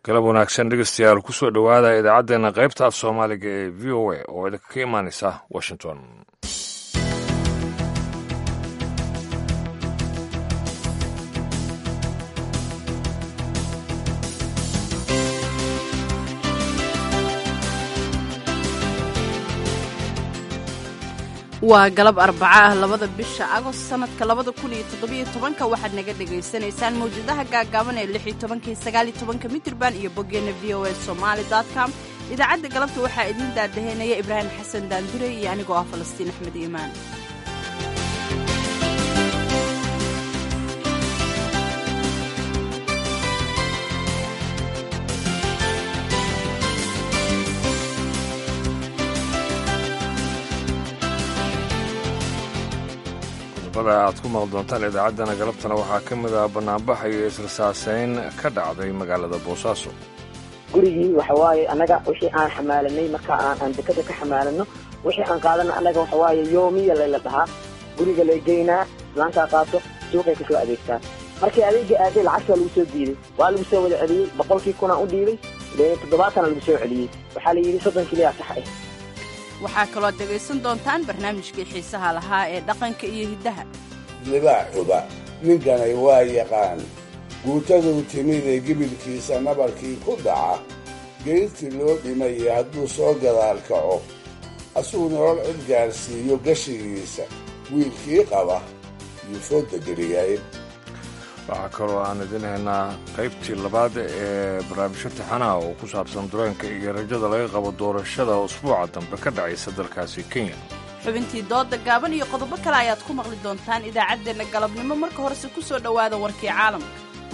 galab wanaagsan dhegeystayaal kusoo dhowaada idaacaddeenna qaybta af soomaaliga ee v o a oo idinka ka imaanaysa washington waa galab arbaca ah labada bisha agost sanadka labada kun iyo toddobiyo tobanka waxaad naga dhagaysanaysaan mawjadaha gaagaaban ee lix iyo tobankii sagaal iyo tobanka mitirban iyo boggeenna v o a somaali com idaacadda galabta waxaa idiin daadaheynaya ibraahim xasan daandure iyo anigoo ah falastiin axmed iimaan qodobada aad ku maqli doontaan idaacaddana galabtana waxaa ka mid ah bannaanbax iyo israsaasayn ka dhacday magaalada boosaaso gurigii waxa waaye annaga wixii aan xamaalanay marka aan aan dekada ka xamaalano wixii aan qaadana annaga waxa waaye yoomiya layla dhahaa guriga lay geynaa islaantaa qaato suuqay kasoo adeegtaa markii adeega aaday lacagta lagu soo diiday waa lagu soo wada celiyey boqolkii kunaa u dhiibay toddobaatana lagu soo celiyey waxaa la yidhi soddon kiliyaa sax ah waxaa kaloo dhegaysan doontaan barnaamijkii xiisaha lahaa ee dhaqanka iyo hiddaha libaaxuba ninkanay waa yaqaan guutaduu timid ee gibilkiisa nabarkii ku dhaca geyrtii loo dhimaya hadduu soo gadaal kaco asuu nolol cid gaadhsiiyo gashigiisa wiilkii qaba yuu fooda geliyay waxaa kaloo aan idin haynaa qaybtii labaad ee barnaamijyo taxanaha oo ku saabsan dareenka iyo rajada laga qabo doorashada usbuuca dambe ka dhacaysa dalkaasi kenya xubintii dooda gaaban iyo qodobo kale ayaad ku maqli doontaan idaacaddeenna galabnimo marka horese ku soo dhowaada warkii caalamka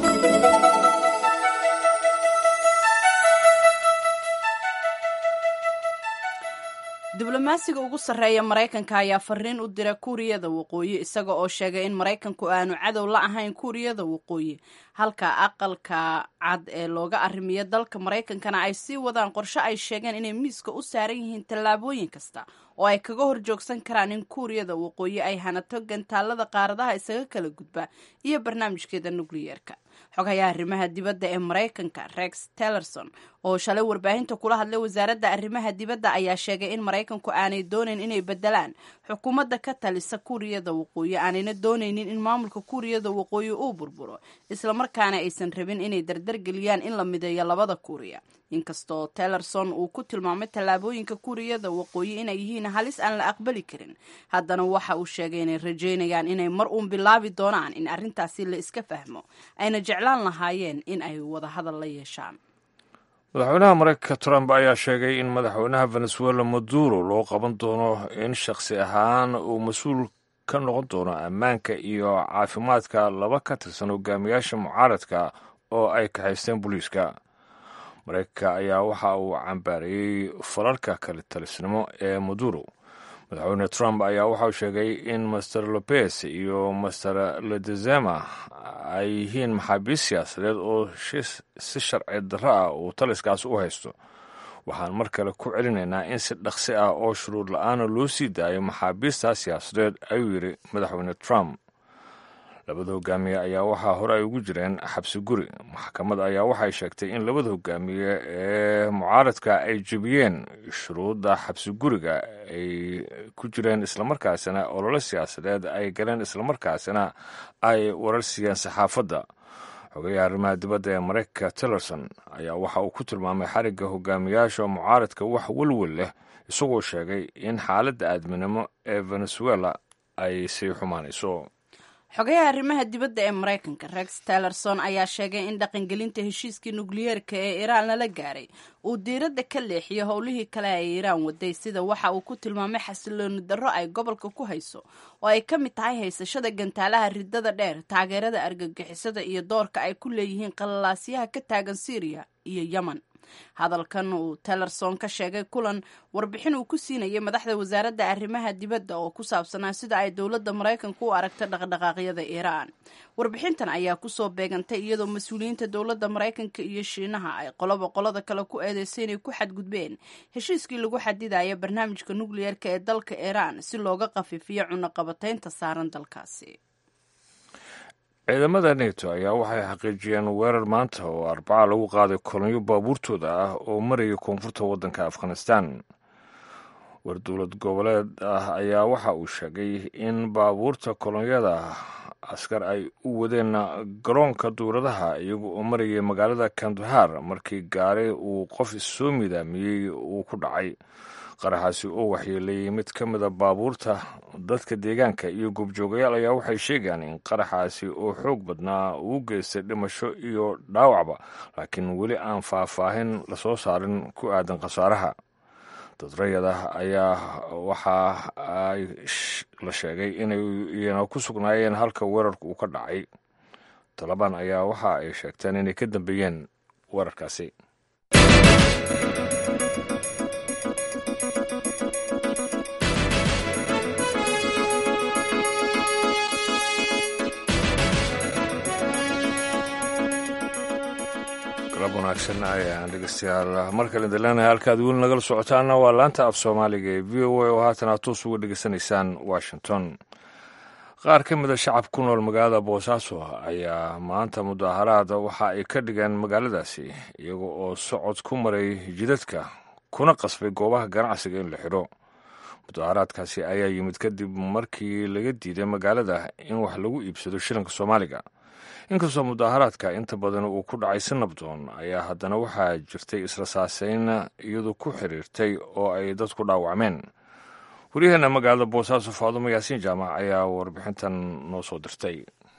diblomaasiga ugu sarreeya maraykanka ayaa fariin u dira kuuriyada waqooyi isaga oo sheegay in maraykanku aanu cadow la ahayn kuuriyada waqooyi halka aqalka cad ee looga arrimiyo dalka maraykankana ay sii wadaan qorshe ay sheegeen inay miiska u saaran yihiin tallaabooyin kasta oo ay kaga horjoogsan karaan in kuuriyada waqooyi ay hanato gantaalada qaaradaha isaga kala gudba iyo barnaamijkeeda nukliyeerka xogayaha arrimaha dibadda ee maraykanka rex tellerson oo shalay warbaahinta kula hadlay wasaaradda arrimaha dibadda ayaa sheegay in maraykanku aanay doonayn inay bedelaan xukuumadda ka talisa kuuriyada waqooyi aanayna doonaynin in maamulka kuuriyada waqooyi uu burburo islamarkaana aysan rabin inay dardargeliyaan in la mideeyo labada kuuriya inkastoo tellerson uu ku tilmaamay tallaabooyinka kuuriyada waqooyi inay yihiin halis aan la aqbali karin haddana waxa uu sheegay inay rajaynayaan inay mar uun bilaabi doonaan in arrintaasi la iska fahmo ayna jeclaan lahaayeen in ay wada hadal la yeeshaan madaxweynaha maraykanka trump ayaa sheegay in madaxweynaha venezuela maduro loo qaban doono in shakhsi ahaan uu mas-uul ka noqon doono ammaanka iyo caafimaadka laba ka tirsan hogaamiyaasha mucaaradka oo ay kaxaysteen booliiska maraykanka ayaa waxa uu cambaareeyey falalka kale talisnimo ee maduro madaxweyne trump ayaa waxauu sheegay in master lopez iyo master ledezema ay yihiin maxaabiist siyaasadeed oo si sharci darro ah uu taliskaas u haysto waxaan mar kale ku celinaynaa in si dhaqsi ah oo shuruud la-aana loo sii daayo maxaabiista siyaasadeed ayuu yidhi madaxweyne trump labada hogaamiye ayaa waxaa hore ay ugu jireen xabsi guri maxkamad ayaa waxay sheegtay in labada hogaamiye ee mucaaradka ay jebiyeen shuruudda xabsi guriga ay ku jireen islamarkaasina olole siyaasadeed ay galeen islamarkaasina ay warar siiyeen saxaafadda xogayaha arrimaha dibadda ee maraykanka tillerson ayaa waxa uu ku tilmaamay xarigga hogaamiyaasha mucaaradka wax welwel leh isagoo sheegay in xaaladda aadminimo ee venezuela ay sii xumaanayso xogayaha arrimaha dibadda ee maraykanka rex tellerson ayaa sheegay in dhaqangelinta heshiiskii nukliyeerka ee iiraan lala gaaray uu diiradda ka leexiyo howlihii kale ay iiraan waday sida waxa uu ku tilmaamay xasilooni darro ay gobolka ku hayso oo ay ka mid tahay haysashada gantaalaha ridada dheer taageerada argagixisada iyo doorka ay ku leeyihiin qalalaasyaha ka taagan syriya iyo yemen hadalkan uu tellerson ka sheegay kulan warbixin uu ku siinayay madaxda wasaaradda arrimaha dibadda oo ku saabsanaa sida ay dowladda maraykanku u aragta dhaqdhaqaaqyada iiraan warbixintan ayaa kusoo beegantay iyadoo mas-uuliyiinta dowladda maraykanka iyo shiinaha ay qoloba qolada kale ku eedeysay inay ku xadgudbeen heshiiskii lagu xadidaya barnaamijka nukliyeerka ee dalka iiraan si looga qafiifiyo cunaqabataynta saaran dalkaasi ciidamada neto ayaa waxay xaqiijiyeen weerar maanta oo arbaca lagu qaaday kolonyo baabuurtooda ah oo maraya koonfurta waddanka afghanistan war dowlad goboleed ah ayaa waxa uu sheegay in baabuurta kolonyada askar ay u wadeen garoonka duuradaha iyaga oo marayay magaalada kandahar markii gaari uu qof issoo midaamiyey uu ku dhacay qaraxaasi oo waxyeeleeyey mid ka mida baabuurta dadka deegaanka iyo goobjoogayaal ayaa waxay sheegaan in qaraxaasi oo xoog badnaa uu geystay dhimasho iyo dhaawacba laakiin weli aan faahfaahin lasoo saarin ku aadan khasaaraha dadrayada ayaa waxa ay la sheegay inay iyana ku sugnaayeen halka weerarku uu ka dhacay talabaan ayaa waxa ay sheegteen inay ka dambeeyeen weerarkaasi galab wanaagsan ayaan dhegeystayaal mar kale daleenahay halkaad weli nagala socotaana waa laanta af soomaaliga ee v o a oo haatan aad toos uga dhegeysanaysaan washington qaar ka mid a shacab ku nool magaalada boosaaso ayaa maanta mudaaharaada waxa ay ka dhigeen magaaladaasi iyaga oo socod ku maray jidadka kuna qasbay goobaha ganacsiga in la xidho mudaaharaadkaasi ayaa yimid kadib markii laga diiday magaalada in wax lagu iibsado shilinka soomaaliga inkastoo mudaaharaadka inta badan uu ku dhacay si nabdoon ayaa haddana waxaa jirtay israsaaseyn iyadu ku xiriirtay oo ay dadku dhaawacmeen waryaheena magaalada boosaaso faadumo yaasiin jaamac ayaa warbixintan noo soo dirtay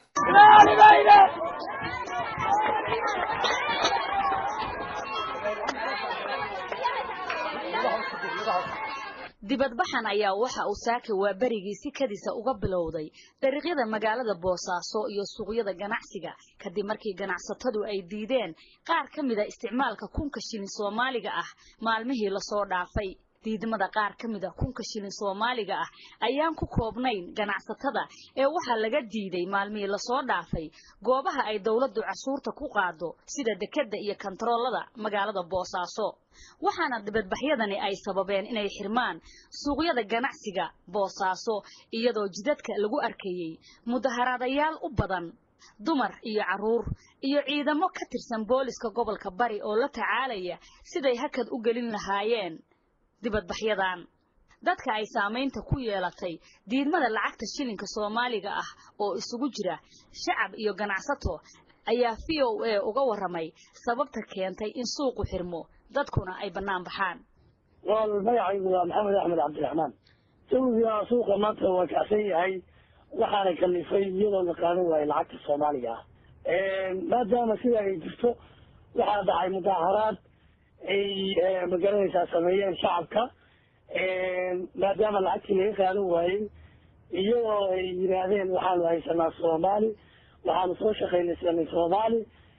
dibadbaxan ayaa waxa uu saaka waa berigii si kadisa uga bilowday dariiqyada magaalada boosaaso iyo suuqyada ganacsiga kadib markii ganacsatadu ay diideen qaar ka mida isticmaalka kunka shilin soomaaliga ah maalmihii lasoo dhaafay diidmada qaar ka mida kunka shilin soomaaliga ah ayaan ku koobnayn ganacsatada ee waxaa laga diiday maalmihii lasoo dhaafay goobaha ay dowladdu casuurta ku qaado sida dekedda iyo kantaroolada magaalada boosaaso waxaana dibadbaxyadani ay sababeen inay xirmaan suuqyada ganacsiga boosaaso iyadoo jidadka lagu arkayey mudaharaadayaal u badan dumar iyo carruur iyo ciidamo ka tirsan booliska gobolka bari oo la tacaalaya siday hakad u gelin lahaayeen dibadbaxyadan dadka ay saamaynta ku yeelatay diidmada lacagta shilinka soomaaliga ah oo isugu jira shacab iyo ganacsato ayaa v o a uga warramay sababta keentay in suuqu xirmo dadkuna ay bannaan baxaan wal magacaygu waa maxamed axmed cabdiraxmaan jawiga suuqa maanta waa kacsan yahay waxaana kalifay iyadoo la qaadan waayo lacagta soomaaliga ah maadaama sida ay jirto waxaa dhacay mudaaharaad ay magaranaysaa sameeyeen shacabka maadaama lacagtii laga qaadan waayey iyadoo ay yidhaahdeen waxaanu haysanaa soomaali waxaanu soo shaqaynaysanay soomaali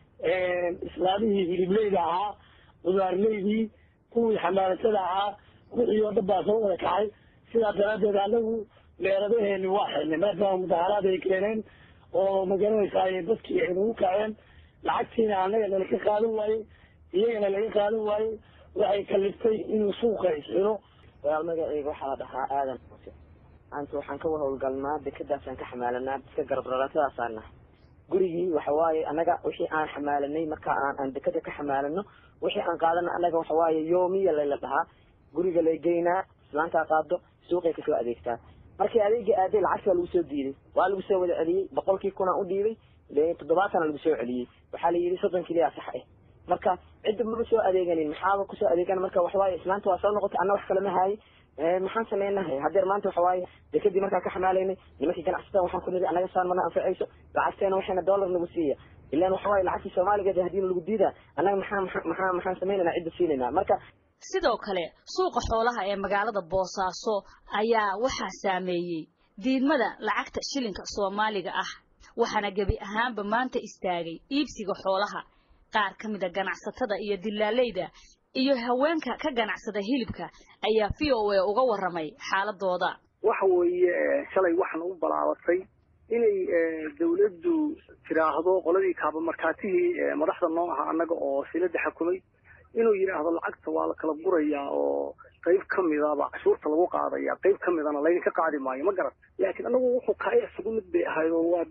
islaamihii hilibleyda ahaa qudaarleydii kuwii xamaalatada ahaa wixii oo dhan baa soo wada kacay sidaa daraaddeed anagu meeradaheeni waa xirnay maadaama mudaharaad ay keeneen oo magaranaysaa ay dadkii ay nagu kaceen lacagtiina anaga nalaga qaadan waayey iyagana laga qaadan waayey waxay kaliftay inuu suuqa isxiro walaal magaceyga waxaa la dhahaa aadan muuse maanta waxaan ka howlgalnaa dekadaasaan ka xamaalanaa dadka garabraraatadaasaan nahay gurigii waxa waaye annaga wixii aan xamaalanay marka aan aan dekada ka xamaalano wixii aan qaadana annaga waxa waaye yoomiya layla dhahaa guriga lay geynaa islaantaa qaado suuqay kasoo adeegtaa markii adeega aaday lacagti waa lagu soo diiday waa lagu soo wada celiyey boqolkii kunaa u dhiibay toddobaatana lagu soo celiyey waxaa la yidhi soddon kiliyaa sax ah marka cidda maba soo adeeganin maxaaba kusoo adeegan marka waxawaaye islaanta waa soo noqotay anna wax kale ma haayay maxaan sameynahay hadeer maanta waxawaaye dekadii markaan ka xamaalaynay nimankii ganacsatada waxaan ku niri annaga saan mana anfacayso lacagteena waxayna dollar nagu siiya ilaan waxawaaye lacagtii soomaaligeed hadii lagu diidaa annaga maxaa maxaa maxaan sameynayna cidda siinaynaa marka sidoo kale suuqa xoolaha ee magaalada boosaaso ayaa waxaa saameeyey diidmada lacagta shilinka soomaaliga ah waxaana gebi ahaanba maanta istaagay iibsiga xoolaha qaar ka mida ganacsatada iyo dilaaleyda iyo haweenka ka ganacsada hilibka ayaa v o a uga warramay xaaladooda waxa weeye shalay waxaan u balaabatay inay dawladdu tiraahdo qoladii kaabamarkaatihii madaxda noo aha annaga oo silada xakumay inuu yidhaahdo lacagta waa la kala gurayaa oo qayb ka midaba cashuurta lagu qaadaya qayb ka midana laydinka qaadi maayo ma garan laakiin anagu wuxuu kaa isugu mid bay ahayd oo waa de waa wada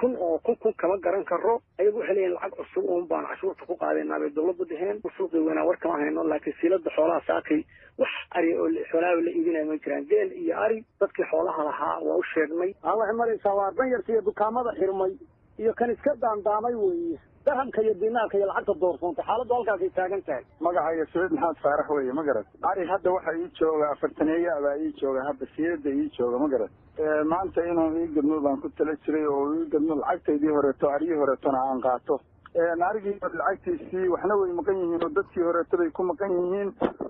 kun oo kun kun kama garan karo ayagu waxay leeyihin lacag cusub uun baan cashuurta ku qaadaynaa bay dowladdu dheheen suuqi weynaa war kama hayno laakiin siilada xoolaha saakay wax ari oo xoolaha la iibinaya ma jiraan geel iyo ari dadkii xoolaha lahaa waa u sheegnay waxay maraysaa waa danyarta iyo dukaamada xirmay iyo kan iska daandaamay weeye dahamka iyo dinaarka iyo lacagta doorsoontay xaaladdu halkaasay taagan tahay magacayga saciid maxamed faarax weeye ma garat ari hadda waxa ii jooga afartaneeya abaa ii jooga hadda siirada ii jooga ma garat maanta inuu ii gadmo baan ku tala jiray oo ii gadmo lacagtaydii horeeto aryii horeetona aan qaato arigii lacagtiisii waxna way maqan yihiin oo dadkii horeeto bay ku maqan yihiin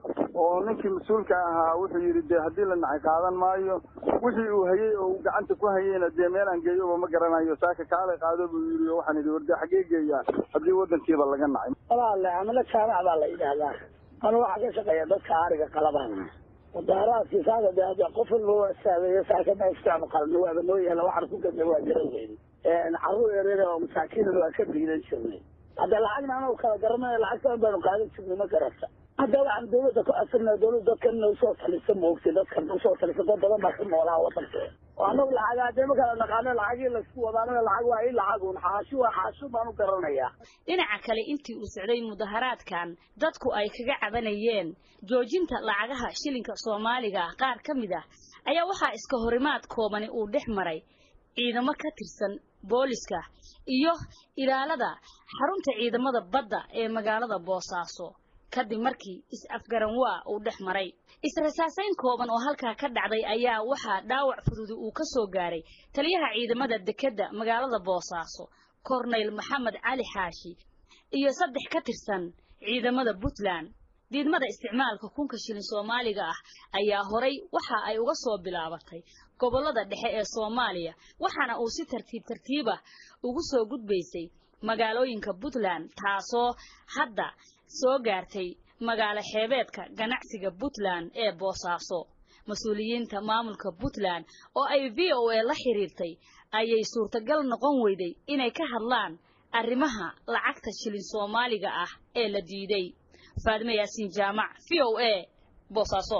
oo ninkii mas-uulka ahaa wuxuu yidhi dee haddii la nacay qaadan maayo wixii uu hayey oo uu gacanta ku hayeyna dee meel aan geeyoba ma garanayo saaka kaalay qaado buu yidhi oo waxaan idhi warde xaggee geeyaa haddii waddankiiba laga nacay walaale amala jaamac baa la yidhaahdaa anu waxaa ka shaqeeya dadka ariga qalabana mudaaraadkii saaka de hadda qof walba waa saameeye saaka maiftaanu qalno waaba noo yaala waxaan ku gadnay waa garan weyn carruur yaryar oo masaakiinan waa ka biidan jirnay hadda lacagna anuu kala garanay lacagtan baanu qaadan jirnay ma garata hadda waxaan dawladda ku asirnaa dawladda dadkan inay usoo talisa moogtay dadkan usoo talisa dad badan baa ka noolaa wadankeeda oo anagu lacaga hadee ma kala naqaano lacagii laysku wada anaga lacag waa i lacagun xaashi waa xaashi baan u garanayaa dhinaca kale intii uu socday mudaharaadkan dadku ay kaga cabanayeen joojinta lacagaha shilinka soomaaliga ah qaar ka mid ah ayaa waxaa iska horimaad koobani uu dhex maray ciidamo ka tirsan booliska iyo ilaalada xarunta ciidamada badda ee magaalada boosaaso kadib markii is-afgaran waa uu dhex maray is-rasaasayn kooban oo halkaa ka dhacday ayaa waxaa dhaawac fududi uu ka soo gaaray taliyaha ciidamada dekedda magaalada boosaaso korneyl maxamed cali xaashi iyo saddex ka tirsan ciidamada puntland diidmada isticmaalka kunka shilin soomaaliga ah ayaa horay waxa ay uga soo bilaabatay gobollada dhexe ee soomaaliya waxaana uu si tartiib tartiibah ugu soo gudbaysay magaalooyinka puntland taasoo hadda soo gaartay magaalo xeebeedka ganacsiga puntland ee boosaaso mas-uuliyiinta maamulka puntland oo ay v o a la xiriirtay ayay suurtagal noqon weyday inay ka hadlaan arrimaha lacagta shilin soomaaliga ah ee la diiday faadime yaasiin jaamac v o a boosaaso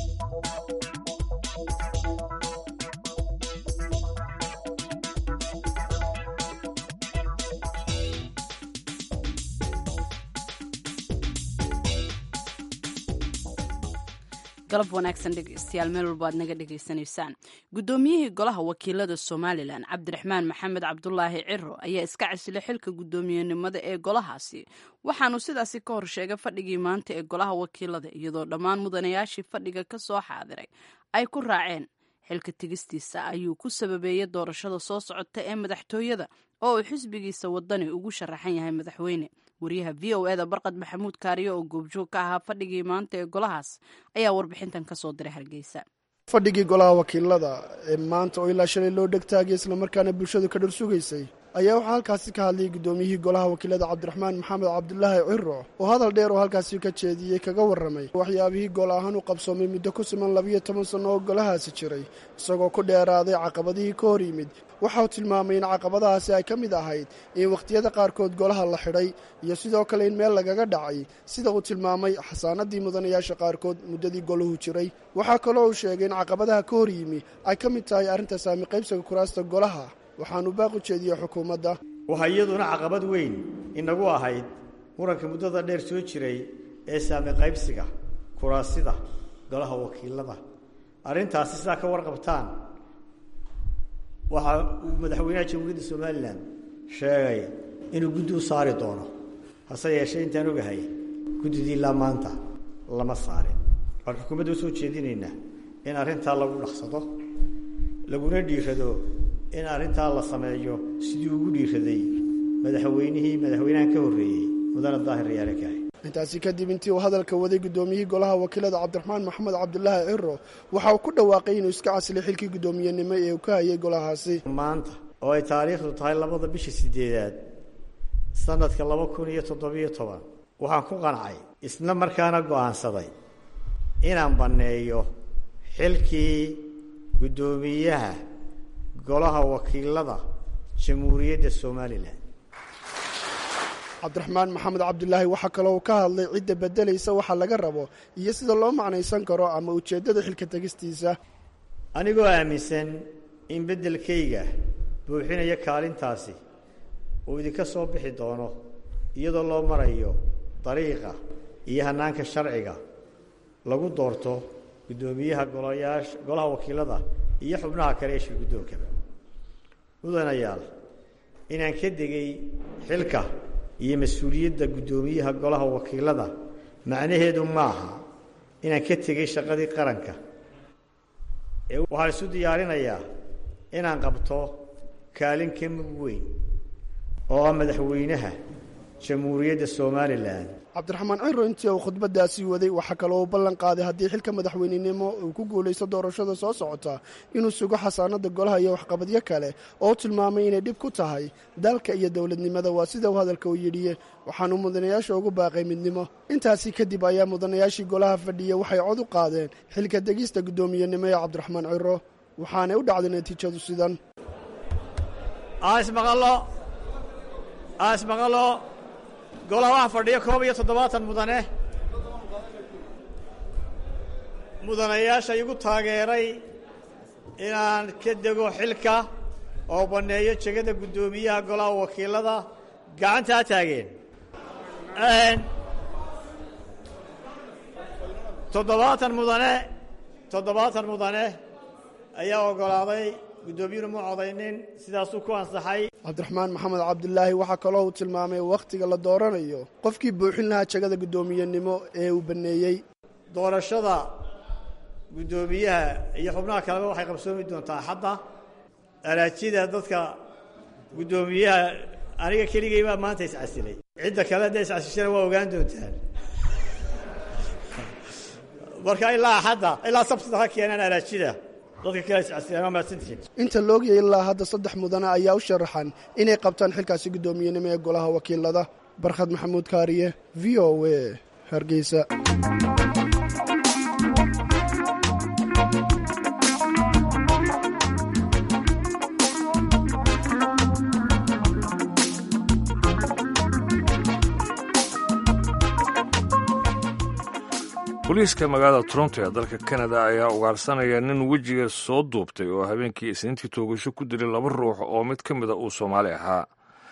galab wanaagsan dhegeystayaal meel walba aad naga dhegaysanaysaan guddoomiyihii golaha wakiilada somalilan cabdiraxmaan maxamed cabdulaahi ciro ayaa iska casilay xilka guddoomiyenimada ee golahaasi waxaanu sidaasi ka hor sheegay fadhigii maanta ee golaha wakiilada iyadoo dhammaan mudanayaashii fadhiga ka soo xaadiray ay ku raaceen xilka tegistiisa ayuu ku sababeeyey doorashada soo socota ee madaxtooyada oo uu xisbigiisa wadani ugu sharaxan yahay madaxweyne wariyaha v o eda barqad maxamuud kaariyo oo goobjoog ka ahaa fadhigii maanta ee golahaas ayaa warbixintan ka soo diray hargeysa fadhigii golaha wakiilada ee maanta oo ilaa shalay loo dhegtaagay islamarkaana bulshadu ka dhor sugaysay ayaa waxaa halkaasi ka hadlayay guddoomiyihii golaha wakiilada cabdiraxmaan maxamed cabdulaahi ciro oo hadal dheer oo halkaasi ka jeediyey kaga warramay waxyaabihii gol ahaan u qabsoomay muddo ku siman labiyo toban sanno oo golahaasi jiray isagoo ku dheeraaday caqabadihii ka hor yimid waxa uu tilmaamay in caqabadahaasi ay ka mid ahayd in wakhtiyada qaarkood golaha la xidhay iyo sidoo kale in meel lagaga dhacay sida uu tilmaamay xasaanadii mudanayaasha qaarkood muddadii golahu jiray waxaa kaloo uu sheegay in caqabadaha ka hor yimi ay ka mid tahay arrinta saami qaybsiga kuraasta golaha waxaanu baaq u jeediyey xukuumadda waxaa iyaduna caqabad weyn inagu ahayd muranka muddada dheer soo jiray ee saami qaybsiga kuraasida golaha wakiilada arrintaasi sidaa ka warqabtaan waxa uu madaxweynaha jamhuuriyadda somalilan sheegay inuu guddi u saari doono hase yeeshee intaan ogahay guddidii ilaa maanta lama saarin waxaan xukuumadda usoo jeedinaynaa in arrintaa lagu dhaqsado laguna dhiirado in arrintaa la sameeyo sidii ugu dhiiraday madaxweynihii madaxweynahan ka horreeyey mudane daahir rayaale kahay intaasi kadib intii uu hadalka waday guddoomiyihii golaha wakiilada cabdiraxmaan maxamed cabdulaahi ciro waxa uu ku dhawaaqay inuu iska casilay xilkii guddoomiyenimo ee uu ka hayay golahaasi maanta oo ay taariikhdu tahay labada bisha sideedaad sanadka laba kun iyo toddobiyo toban waxaan ku qancay isla markaana go'aansaday inaan banneeyo xilkii guddoomiyaha golaha wakiilada jamhuuriyadda somalilan cabdiraxmaan maxamed cabdulaahi waxaa kaloo uu ka hadlay cidda beddelaysa waxa laga rabo iyo sida loo macnaysan karo ama ujeeddada xilka tegistiisa anigoo aaminsan in beddelkayga buuxinaya kaalintaasi uu idinka soo bixi doono iyadoo loo marayo dariiqa iyo hanaanka sharciga lagu doorto guddoomiyaha golayaasha golaha wakiilada iyo xubnaha kale ee shir guddoonkaba mudanayaal inaan ka degay xilka iyo mas-uuliyadda guddoomiyaha golaha wakiilada macnaheedu maaha inaan ka tegay shaqadii qaranka ee waxaan isu diyaarinayaa inaan qabto kaalin ka mug weyn oo ah madaxweynaha jamhuuriyadda somalilan cabdiraxmaan ciro intii uu khudbadaasii waday waxaa kaloo uu ballan qaaday haddii xilka madaxweynenimo uu ku guulaysto doorashada soo socota inuu sugo xasaanada golaha iyo waxqabadyo kale oo tilmaamay inay dhib ku tahay dalka iyo dowladnimada waa sida uu hadalka u yidhiye waxaanu mudanayaasha ugu baaqay midnimo intaasi kadib ayaa mudanayaashii golaha fadhiya waxay cod u qaadeen xilka degista guddoomiyenimo ee cabdiraxmaan ciro waxaanay u dhacday natiijadu sidan asmaqalo golaha waxaa fadhiya koob iyo toddobaatan mudane mudanayaasha igu taageeray inaan ka dego xilka oo banneeyo jegada guddoomiyaha golaha wakiilada gacanta ha taageen toddobaatan mudane toddobaatan mudane ayaa oggolaaday guddoomiyuhuna ma codaynin sidaasuu ku ansaxay cabdiraxmaan maxamed cabdilaahi waxaa kaloo uu tilmaamay wakhtiga la dooranayo qofkii buuxin lahaa jegada guddoomiyenimo ee uu banneeyey doorashada guddoomiyaha iyo xubnaha kaleba waxay qabsoomi doontaa xadda araajida dadka guddoomiyaha aniga keligay baa maanta iscasilay cidda kale hadday iscasishana waa ogaan doontaan marka ilaa axadda ilaa sabtida ha keenaan araajida dadka kale iscasilaan waa mahadsantihiin inta loogiyay ilaa hadda saddex mudane ayaa u sharaxan inay qabtaan xilkaasi guddoomiyenimo ee golaha wakiilada barkhad maxamuud kaariye v o a hargeysa booliiska magaalada toronto ee dalka kanada ayaa ugaarsanaya nin wejiga soo duubtay oo habeenkii isniintii toogasho ku dilay laba ruux oo mid ka mida uu soomaali ahaa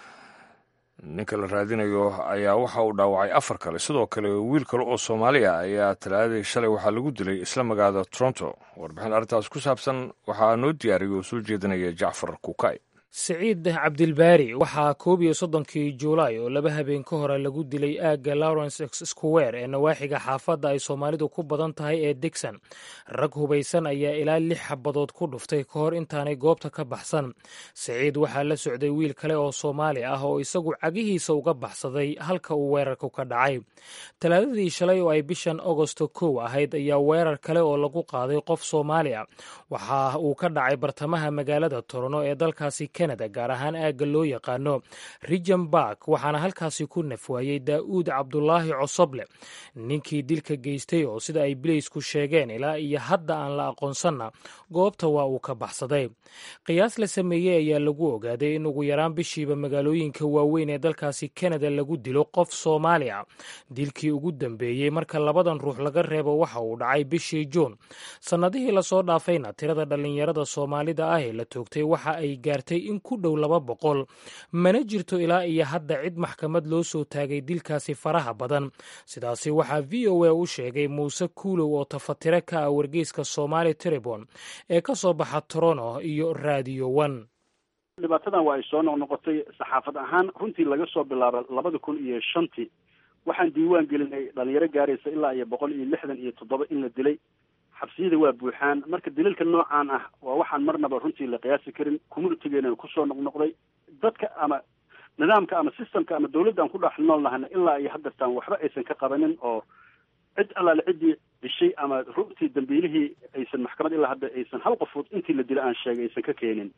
ninka la raadinayo ayaa waxa uu dhaawacay afar kale sidoo kale wiil kale oo soomaali ah ayaa talaadadii shalay waxaa lagu dilay isla magaalada toronto warbixin arrintaas ku saabsan waxaa noo diyaariyay oo soo jeedinaya jacfar kukay siciid cabdilbaari waxaa koob iyo soddonkii juulaay oo laba habeen ka hore lagu dilay aagga lawrence square ee nawaaxiga xaafadda ay soomaalidu ku badan tahay ee digson rag hubaysan ayaa ilaa lix xabadood ku dhuftay ka hor intaanay goobta ka baxsan siciid waxaa la socday wiil kale oo soomaali ah oo isagu cagihiisa uga baxsaday halka uu weerarku ka dhacay talaadadii shalay oo ay bishan agosto kow ahayd ayaa weerar kale oo lagu qaaday qof soomaali ah waxa uu ka dhacay bartamaha magaalada torono ee dalkaasi kanada gaar ahaan aagga loo yaqaano rijan bark waxaana halkaasi ku nafwaayey daa'uud cabdulaahi cosoble ninkii dilka geystay oo sida ay bileysku sheegeen ilaa iyo hadda aan la aqoonsanna goobta waa uu ka baxsaday qiyaas la sameeyey ayaa lagu ogaaday in ugu yaraan bishiiba magaalooyinka waaweyn ee dalkaasi kanada lagu dilo qof soomaali ah dilkii ugu dambeeyey marka labadan ruux laga reebo waxa uu dhacay bishii juun sannadihii lasoo dhaafayna tirada dhallinyarada soomaalida ah ee la toogtay waxa ay gaartay in ku dhow laba boqol mana jirto ilaa iyo hadda cid maxkamad loo soo taagay dilkaasi faraha badan sidaasi waxaa v o a u sheegay muuse kuulow oo tafatire ka ah wargeyska somaali tribon ee ka soo baxa torono iyo radio one dhibaatadan waa ay soo noqnoqotay saxaafad ahaan runtii laga soo bilaabo labada kun iyo shantii waxaan diiwaan gelinay dhalinyaro gaaraysa ilaa iyo boqol iyo lixdan iyo toddoba in la dilay xabsiyada waa buuxaan marka daliilka noocaan ah waa waxaan marnaba runtii la qiyaasi karin communitigeena kusoo noqnoqday dadka ama nidaamka ama systemka ama dawladda aan ku dhex nool nahana ilaa iyo haddeertaan waxba aysan ka qabanin oo cid allaale ciddii dishay ama runtii dambiilihii aysan maxkamad ilaa hadda aysan hal qofood intii la dila aan sheegay aysan ka keenin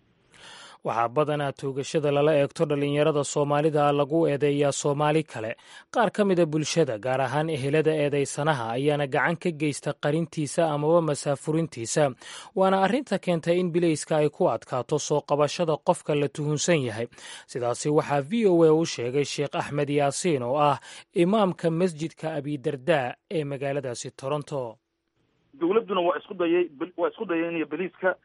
waxaa badanaa toogashada lala eegto dhallinyarada soomaalida lagu eedeeyaa soomaali kale qaar ka mida bulshada gaar ahaan ehelada eedaysanaha ayaana gacan ka geysta qarintiisa amaba masaafurintiisa waana arrinta keentay in bilayska ay ku adkaato soo qabashada qofka la tuhunsan yahay sidaasi waxaa v o a u sheegay sheekh axmed yaasiin oo ah imaamka masjidka abidardaa ee magaaladaasi toronto dowladduna waa isku dayay waa isku dayeen iyo baliiska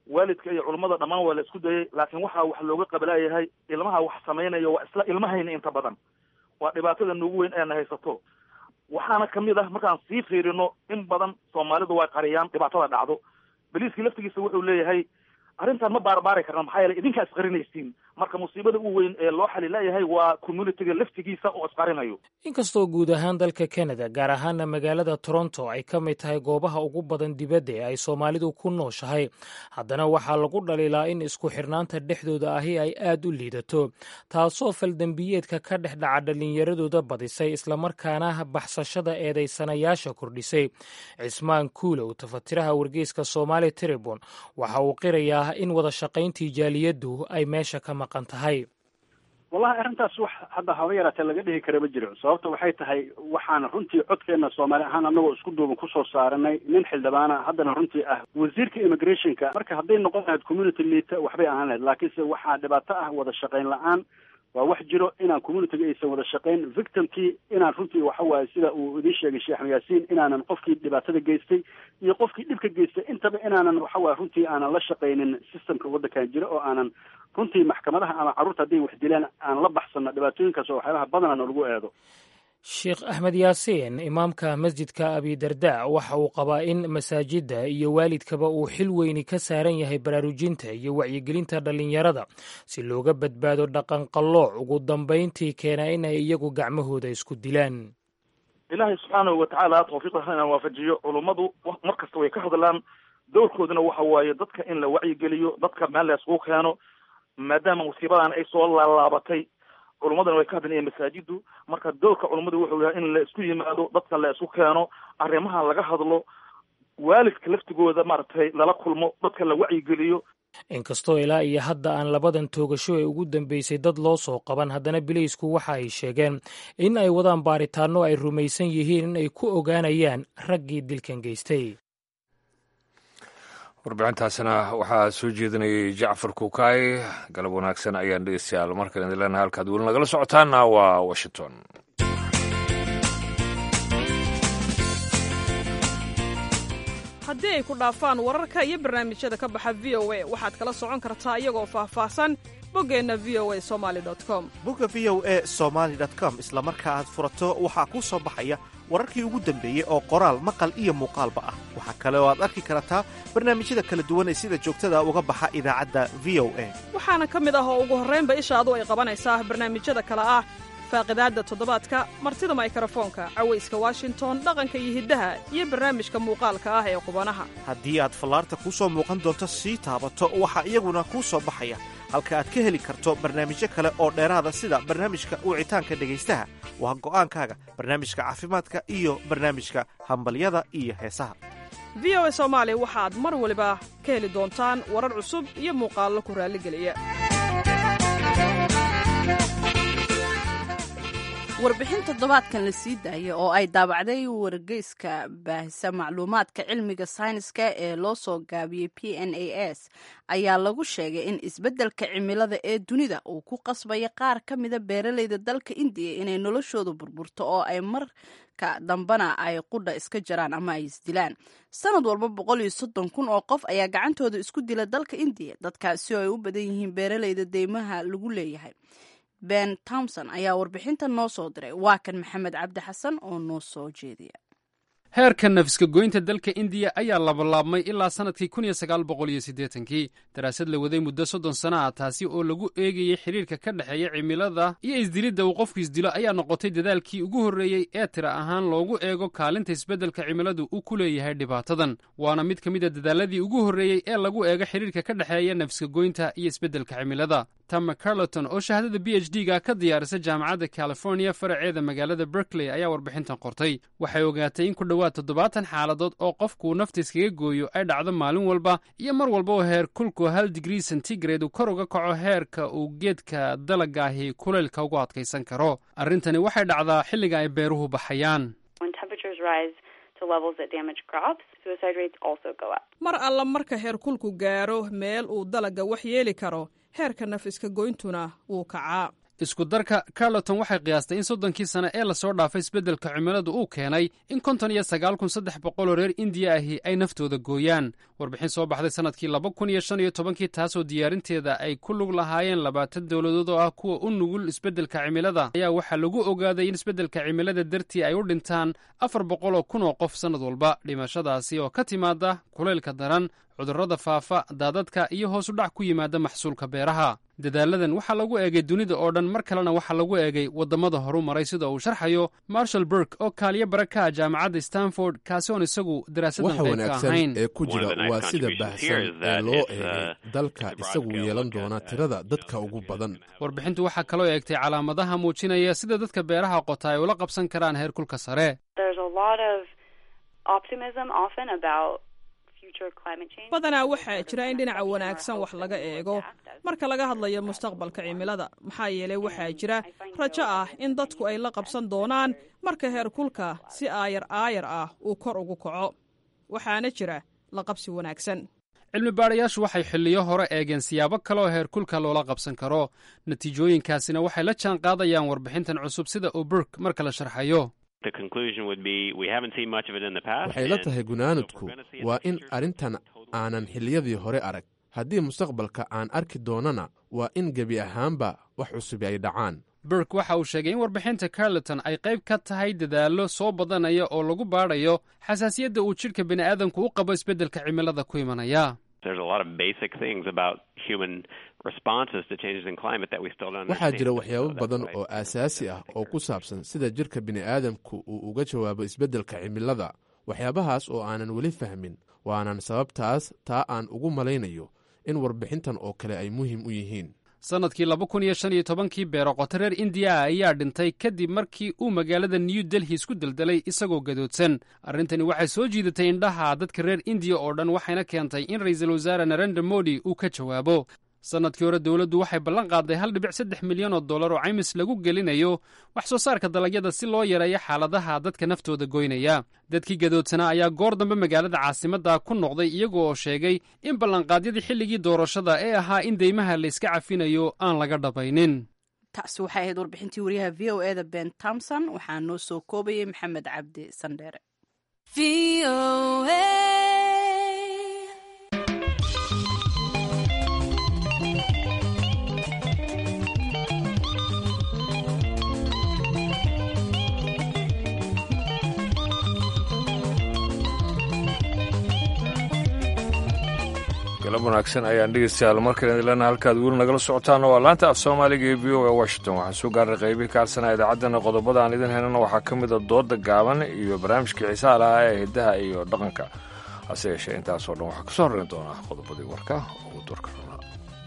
waalidka iyo culummada dhammaan waa la isku dayay laakiin waxaa wax looga qabalaayahay ilmaha wax samaynayo waa isla ilmahayna inta badan waa dhibaatada nugu weyn eena haysato waxaana kamid ah markaan sii fiirino in badan soomaalidu way qariyaan dhibaatada dhacdo beliiskii laftigiisa wuxuu leeyahay arrintan ma baarbaari karna maxaa yeele idinkaa isqarinaysiin marka musiibada u weyn ee loo xalilayahay waa communityga laftigiisa oo isqarinayo inkastoo guud ahaan dalka canada gaar ahaana magaalada toronto ay ka mid tahay goobaha ugu badan dibadda ee ay soomaalidu ku nooshahay haddana waxaa lagu dhaliilaa in isku xirnaanta dhexdooda ahi ay aad u liidato taasoo faldembiyeedka ka dhex dhaca dhallinyaradooda badisay islamarkaana baxsashada eedaysanayaasha kordhisay cismaan kuulow tafatiraha wargeyska soomaali tribun waxa uu qirayaa in wada shaqayntii jaaliyaddu ay meesha ka maqan tahay wallahi arrintaas wax hadda haba yaraatee laga dhihi kara ma jiro sababta waxay tahay waxaan runtii codkeena soomaali ahaan anagoo isku duuban kusoo saaranay nin xildhibaana haddana runtii ah wasiirka immigrationka marka hadday noqon lahayd community liita waxbay ahaan lahayd laakiinse waxaa dhibaato ah wada shaqayn la-aan waa wax jiro inaan communityga aysan wada shaqayn victimkii inaan runtii waxa waaye sida uu idiin sheegay sheekh axmed yaasiin inaanan qofkii dhibaatada geystay iyo qofkii dhibka geystay intaba inaanan waxa waaye runtii aanan la shaqaynin systemka waddankan jira oo aanan runtii maxkamadaha ama carruurta hadday wax dilaan aan la baxsano dhibaatooyinkaas oo waxyaabaha badanana lagu eedo sheekh axmed yaasiin imaamka masjidka abidarda waxa uu qabaa in masaajidda iyo waalidkaba uu xil weyni ka saaran yahay baraarujinta iyo wacyigelinta dhallinyarada si looga badbaado dhaqanqallooc ugu dambayntii keena inay iyagu gacmahooda isku dilaan ilaahay subxaanahu watacaala tawfiiqda hana waafajiyo culummadu mar kasta way ka hadlaan dowrkooduna waxa waaye dadka in la wacyigeliyo dadka meel la iskugu keeno maadaama musiibadan ay soo laalaabatay culummadana way ka hadlayeen masaajiddu marka dowrka culummadu wuxuu yahay in la isku yimaado dadka la isku keeno arrimaha laga hadlo waalidka laftigooda maaragtay lala kulmo dadka la wacyigeliyo inkastoo ilaa iyo hadda aan labadan toogasho ee ugu dambeysay dad loo soo qaban haddana bileysku waxa ay sheegeen in ay wadaan baaritaanno ay rumaysan yihiin in ay ku ogaanayaan raggii dilkan geystay warbixintaasna waxaa soo jeedinayay jacfar kuukaay galab wanaagsan ayaan dhegeystayaal markan idin leenahay halkaad weli nagala socotaana waa washington haddii ay ku dhaafaan wararka iyo barnaamijyada ka baxa v o a waxaad kala socon kartaa iyagoo faahfaahsan boggeenna v o a somali com bogga v o a somaali com isla marka aad furato waxaa kuu soo baxaya wararkii ugu dambeeyey oo qoraal maqal iyo muuqaalba ah waxaa kale oo aad arki kartaa barnaamijyada kala duwan ee sida joogtada uga baxa idaacadda v o a waxaana ka mid ah oo ugu horraynba ishaadu ay qabanaysaa barnaamijyada kale ah faaqidaadda toddobaadka martida maykrofoonka cawayska washington dhaqanka iyo hiddaha iyo barnaamijka muuqaalka ah ee qubanaha haddii aad fallaarta kuu soo muuqan doonto sii taabato waxaa iyaguna kuu soo baxaya halka aad ka heli karto barnaamijyo kale oo dheeraada sida barnaamijka wicitaanka dhegaystaha waa go'aankaaga barnaamijka caafimaadka iyo barnaamijka hambalyada iyo heesaha v o a soomaali waxaad mar waliba ka heli doontaan warar cusub iyo muuqaallo ku raalligeliya warbixin toddobaadkan la sii daaya oo ay daabacday wargeyska baahisa macluumaadka cilmiga sayniska ee loo soo gaabiyey p n a s ayaa lagu sheegay in isbeddelka cimilada ee dunida uu ku qasbaya qaar ka mida beeralayda dalka indiya inay noloshooda burburto oo ay marka dambana ay qudha iska jaraan ama ay isdilaan sanad walba boqol iyo soddon kun oo qof ayaa gacantooda isku dila dalka indiya dadkaasi oo ay u badan yihiin beeralayda deymaha lagu leeyahay ben tomson ayaa warbixintan noo soo diray waa kan maxamed cabdi xasan oo noo soo jeediya heerka nafiska goynta dalka indiya ayaa labalaabmay ilaa sannadkii kun iyo sagaal boqol iyo siddeetankii daraasad la waday muddo soddon sana ah taasi oo lagu eegayey xidhiirka ka dhexeeya cimilada iyo isdilidda uu qofku isdilo ayaa noqotay dadaalkii ugu horreeyey ee tira ahaan loogu eego kaalinta isbeddelka cimiladu uu ku leeyahay dhibaatadan waana mid ka mid a dadaaladii ugu horreeyey ee lagu eego xidhiirka ka dhexeeya nafiska goynta iyo isbeddelka cimilada tama carleton oo shahaadada b h d ga ka diyaarisa jaamacadda californiya faraceeda magaalada berkley ayaa warbixintan qortay waxay ogaatay in ku dhowaad toddobaatan xaaladood oo qofkuu nafta iskaga gooyo ay dhacdo maalin walba iyo mar walba oo heer kulku hal digrii centigrade uu kor uga kaco heerka uu geedka dalagaahi kulaylka ugu adkaysan karo arrintani waxay dhacdaa xilliga ay beeruhu baxayaan mar alla marka heerkulku gaaro meel uu dalagga wax yeeli karo heerka nafiska goyntuna wuu kacaa isku darka carleton waxay qiyaastay in soddonkii sane ee lasoo dhaafay isbeddelka cimiladu uu keenay in konton iyo sagaal kun saddex boqol oo reer indiya ahi ay naftooda gooyaan warbixin soo baxday sannadkii laba kun iyo shan iyo tobankii taasoo diyaarinteeda ay ku lug lahaayeen labaatan dowladood oo ah kuwa u nugul isbeddelka cimilada ayaa waxaa lagu ogaaday in isbeddelka cimilada dartii ay u dhintaan afar boqol oo kun oo qof sannad walba dhimashadaasi oo ka timaada kulaylka daran cudurrada faafa daadadka iyo hoos u dhac ku yimaada maxsuulka beeraha dadaaladan waxaa lagu eegay dunida oo dhan mar kalena waxaa lagu eegay waddamada horu maray sida uu sharxayo marshall burk oo kaaliyo baraka jaamacadda stanford kaasi oon isagu daraasadan waxa qayb ka wanaagsan ahayn ee ku jira waa sida baahsan ee loo eegay dalka isagu yeelan doona tirada dadka ugu badan warbixintu waxaa kaloo eegtay calaamadaha muujinaya sida dadka beeraha qota ay ula qabsan karaan heerkulka sare There's a lot of optimism often about future climate change. badanaa waxaa jira in dhinaca wanaagsan wax laga eego marka laga hadlayo mustaqbalka cimilada maxaa yeelay waxaa jira rajo ah in dadku ay la qabsan doonaan marka heerkulka si aayar aayar ah uu kor ugu kaco waxaana jira la qabsi wanaagsan cilmi baadhayaashu waxay xilliyo hore eegeen siyaabo kale oo heerkulka loola qabsan karo natiijooyinkaasina waxay la jaan qaadayaan warbixintan cusub sida uu burk marka la sharxayo The conclusion would be we haven't seen much of it in the past. waxay la and tahay gunaanadku waa in arrintan aanan xilliyadii hore arag haddii mustaqbalka aan arki doonana waa in gebi ahaanba wax cusub ay dhacaan burk waxa uu sheegay in warbixinta carleton ay qayb ka tahay dadaallo soo badanaya oo lagu baadhayo xasaasiyadda uu jidhka bini'aadamku u qabo isbeddelka cimilada ku imanaya There's a lot of basic things about human responses to changes in climate that we still don't waxaa understand. jira waxyaabo badan oo aasaasi ah oo ku saabsan sida jirka bini'aadamku uu uga jawaabo isbeddelka cimilada waxyaabahaas oo aanan weli fahmin waanan sababtaas taa aan ugu malaynayo in warbixintan oo kale ay muhiim u yihiin sannadkii laba kun iyo shan iyo tobankii beeroqoto reer indiya ah ayaa dhintay kadib markii uu magaalada new delhi isku deldelay isagoo gadoodsan arrintani waxay soo jiidatay indhaha dadka reer indiya oo dhan waxayna keentay in ra'iisul wasaare narendra modi uu ka jawaabo sannadkii hore dowladdu waxay ballan qaaday hal dhibic saddex milyan oo dollar oo caymis lagu gelinayo wax soo saarka dalagyada si loo yareeyo xaaladaha dadka naftooda goynaya dadkii gadoodsanaa ayaa goor dambe magaalada caasimadda ku noqday iyaga oo sheegay in ballanqaadyadii xilligii doorashada ee ahaa in deymaha layska cafinayo aan laga dhabaynin taasi waxay ahayd warbixintii wariyaha v o eda ben tomson waxaa noo soo koobayay maxamed cabdi sandheere galab wanaagsan ayaan dhegeystayaal markale idinlena halkaad weli nagala socotaan waa laanta af soomaaliga ee v o a washington waxaan soo gaarnay qaybihii ka harsanaa idaacaddana qodobada aan idin helana waxaa ka mid a dooda gaaban iyo barnaamijkii xiisaha lahaa ee hiddaha iyo dhaqanka hase yeeshee intaasoo dhan waxaa kasoo horreyn doonaa qodobadii warka ugu doorka rabnaa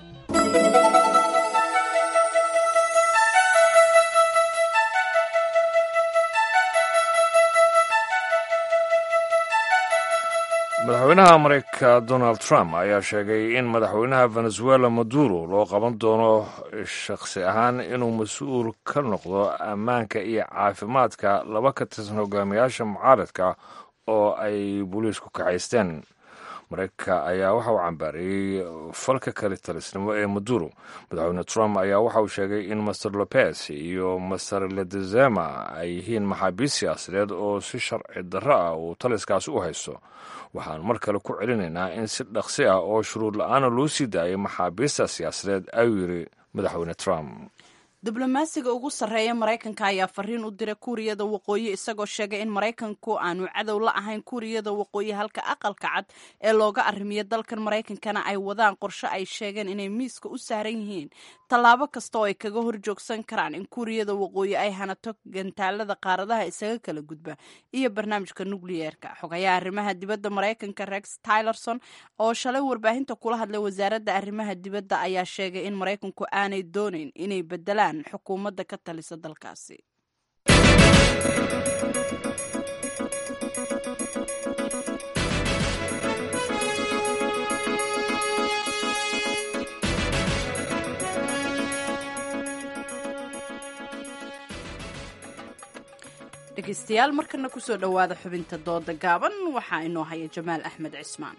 madaxweynaha mareykanka donald trump ayaa sheegay in madaxweynaha venezuela maduro loo qaban doono shakhsi ahaan inuu mas-uul ka noqdo ammaanka iyo caafimaadka laba ka tirsan hogaamiyaasha mucaaradka oo ay booliisku kaxaysteen mareykanka ayaa waxa uu cambaareeyey falka kale talisnimo ee maduro madaxweyne trump ayaa waxa uu sheegay in master lopez iyo master ledezema ay yihiin maxaabiist siyaasadeed oo si sharci darro ah uu taliskaasi u haysto waxaan mar kale ku celinaynaa in si dhaqsi ah oo shuruud la-aana loo sii daayay maxaabiista siyaasadeed ayuu yidhi madaxweyne trump diblomaasiga ugu sarreeya maraykanka ayaa fariin u diray kuuriyada waqooyi isagoo sheegay in maraykanku aanu cadow la ahayn kuuriyada waqooyi halka aqalka cad ee looga arrimiyo dalkan maraykankana ay wadaan qorshe ay sheegeen inay miiska u saaran yihiin tallaabo kasta oo ay kaga horjoogsan karaan in kuuriyada waqooyi ay hanato gantaalada qaaradaha isaga kala gudba iyo barnaamijka nukliyeerka xogayaha arrimaha dibadda maraykanka rex tylerson oo shalay warbaahinta kula hadlay wasaaradda arrimaha dibadda ayaa sheegay in maraykanku aanay doonayn inay bedelaan xukuumadda ka talisa dalkaasi dhegeystayaal markana kusoo dhowaada xubinta dooda gaaban waxaa inoo haya jamaal axmed cismaan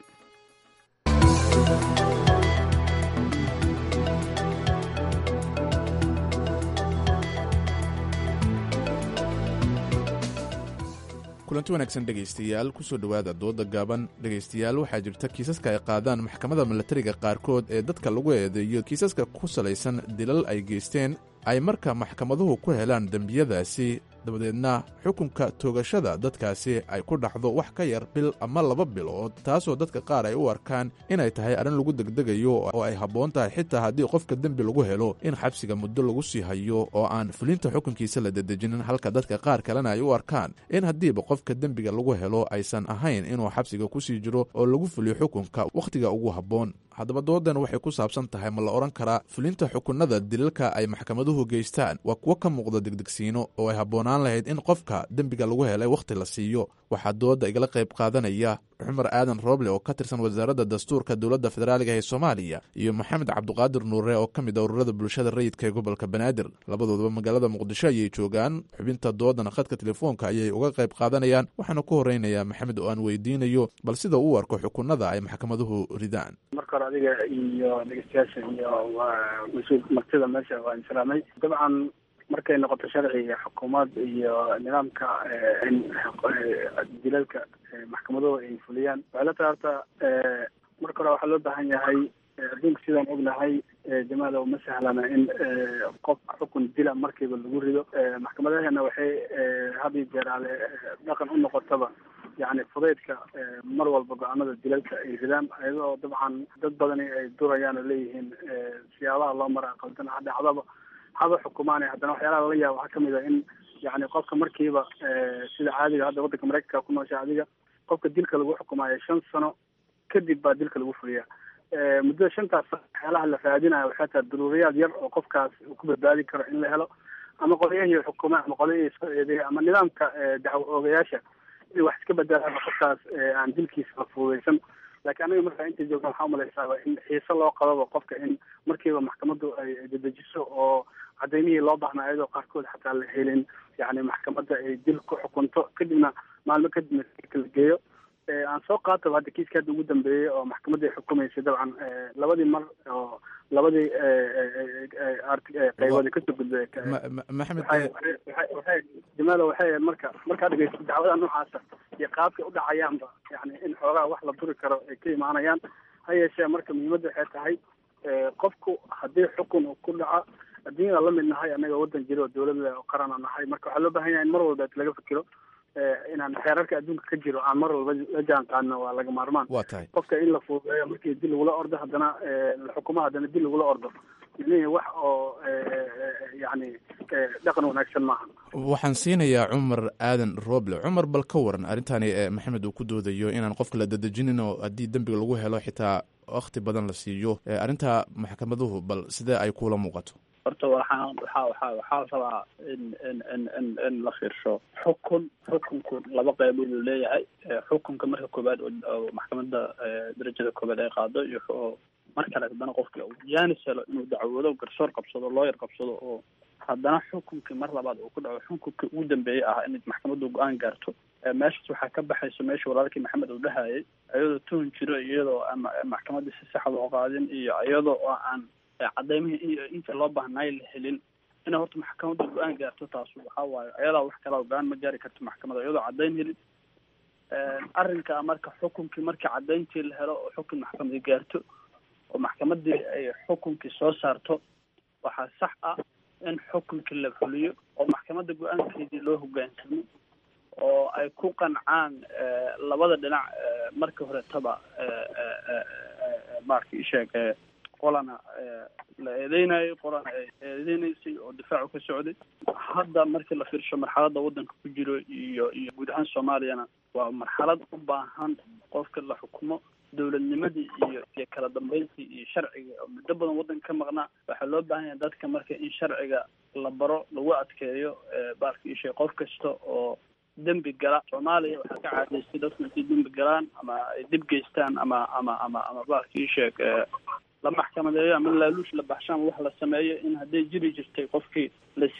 kulanti wanaagsan dhegaystayaal kusoo dhowaada dooda gaaban dhegaystayaal waxaa jirta kiisaska ay qaadaan maxkamadda milatariga qaarkood ee dadka lagu eedeeyo kiisaska ku salaysan dilal ay geysteen ay marka maxkamaduhu ku helaan dembiyadaasi dabadeedna xukunka toogashada dadkaasi ay ku dhacdo wax ka yar bil ama laba bilood taasoo dadka qaar ay u arkaan inay tahay arrin lagu degdegayo oo ay habboon tahay xitaa haddii qofka dembi lagu helo in xabsiga muddo lagu sii hayo oo aan fulinta xukunkiisa la dedejinin halka dadka qaar kalena ay u arkaan in haddiiba qofka dembiga lagu helo aysan ahayn inuu xabsiga kusii jiro oo lagu fuliyo xukunka wakhtiga ugu habboon haddaba doodan waxay ku saabsan tahay ma la odhan karaa fulinta xukunada dilalka ay maxkamaduhu geystaan waa kuwo ka muuqda degdegsiino oo ay habboonaan lahayd in qofka dembiga lagu helay wakhti la siiyo waxaa dooda igala qayb qaadanaya cumar aadan rooble oo ka tirsan wasaaradda dastuurka dowladda federaaliga ee soomaaliya iyo maxamed cabduqaadir nuure oo ka mid a ururada bulshada rayidka ee gobolka banaadir labadooduba magaalada muqdisho ayay joogaan xubinta doodana khadka telefoonka ayay uga qayb qaadanayaan waxaana ku horeynayaa maxamed oo aan weydiinayo bal sida uu arko xukunada ay maxkamaduhu ridaan marka hore adiga iyo dhegeystayaasha iyo mas-uul martida meesha waan salaamay dabcan markay noqoto sharci iyo xukuumad iyo nidaamka in dilalka maxkamaduhu ay fuliyaan waxay la tahay horta marka hore waxaa loo baahan yahay adduunka sidaan ognahay jamaada uma sahlana in qof xukun dila markiiba lagu rido maxkamadaheena waxay had iyo jeer ale dhaqan u noqotaba yani fudaydka mar walba go-aanada dilalka ay ridaan iyadoo dabcan dad badani ay durayaan oo leeyihiin siyaabaha loo maraa qaldan dhacdaba haba xukumaan haddana waxyaalaha lala yaaba waxaa kamid a in yani qofka markiiba sida caadiga hadda waddanka maraykanka ku noosha adiga qofka dilka lagu xukumaayo shan sano kadib baa dilka lagu fuliyaa muddada shantaas waxyaalaha la raadinayo waxay tahay daruuriyaad yar oo qofkaas uu ku badbaadi karo in la helo ama qolyahii xukuuma ama qolyahii soo eedeeya ama nidaamka dacwo oogayaasha inay wax iska bedelaan qofkaas aan dilkiisa la fududaysan laakiin aniga markaa inta joogna waxaa umalaysaaba in xiise loo qababa qofka in markiiba maxkamaddu ay dedejiso oo cadaymihii loo baahnaa iyadoo qaarkood xataa la helin yani maxkamadda ay dil ku xukunto kadibna maalmo kadibna la geeyo aan soo qaataba hadda kiiska hadda ugu dambeeyey oo maxkamadda ay xukumaysay dabcan labadii mar oo labadii qaybood kasoo gudbay maxamed waxay jamaalo waxay marka markaa dhegeysto dacwada noocaasa iyo qaabkay u dhacayaanba yani in xoogaa wax la duri karo ay ka imaanayaan ha yeeshee marka muhiimadda waxay tahay qofku haddii xukun uu ku dhaco adduunyada la mid nahay annaga waddan jira oo dawladda oo qarana nahay marka waxaa loo baahan yahay in mar walba laga fikiro inaan xeerarka adduunka ka jiro aan mar walba la jaan qaadno waa laga maarmaan waa tahay qofka in la fududeeyo markii dil lagula ordo haddana la xukumo haddana dil lagula ordo micnihii wax oo yani dhaqan wanaagsan maaha waxaan siinayaa cumar aadan roble cumar bal ka waran arrintani maxamed uu ku doodayo inaan qofka la dadejinin oo haddii dembiga lagu helo xitaa wakti badan la siiyo arrinta maxkamaduhu bal sidee ay kuula muuqato horta waxaan waxaa waxaa waxaa rabaa in in in in in la fiirsho xukun xukunku laba qaybood uu leeyahay xukunka marka koobaad oo maxkamadda darajada koobaad ay qaado iyo mar kale haddana qofka uu jaanis helo inuu dacwoodo garsoor qabsado looyar qabsado oo haddana xukunkii mar labaad uu ku dhaco xukunkii ugu dambeeyey ah in maxkamaddu go-aan gaarto meeshaas waxaa ka baxayso meesha walaalkii maxamed uu dhahayay iyadoo tuhun jiro iyadoo aan maxkamaddii si saxa loo qaadin iyo iyadoo oo aan cadaymihii inta loo baahnaay la helin inay horta maxkamadda go-aan gaarto taasu waxaa waaye ayadaa wax kala go-aan ma gaari karto maxkamadda iyadoo cadayn helin arrinka marka xukunkii markii cadayntii la helo oo xukun maxkamadi gaarto oo maxkamadii ay xukunkii soo saarto waxaa sax ah in xukunkii la fuliyo oo maxkamadda go-aankeedii loo hogaansamo oo ay ku qancaan labada dhinac markii horetaba marka isheeg qolana la eedeynayo qolana ay eedeynaysay oo difaacu ka socday hadda markii la fiirsho marxaladda waddanka ku jiro iyo iyo guud ahaan soomaaliyana waa marxalad u baahan qofka la xukumo dowladnimadii iyo iyo kala dambeyntii iyo sharciga oo muddo badan waddanka ka maqnaa waxaa loo baahan yahay dadka marka in sharciga la baro lagu adkeeyo baalka ishe qof kasta oo dembi gala soomaaliya waxaa ka caadaystay dadku intay dembi galaan ama ay dib geystaan ama ama ama ama baalka isheeg la maxkamadeeyo ama laaluush la baxshaan wax la sameeyo in hadday jiri jirtay qofkii la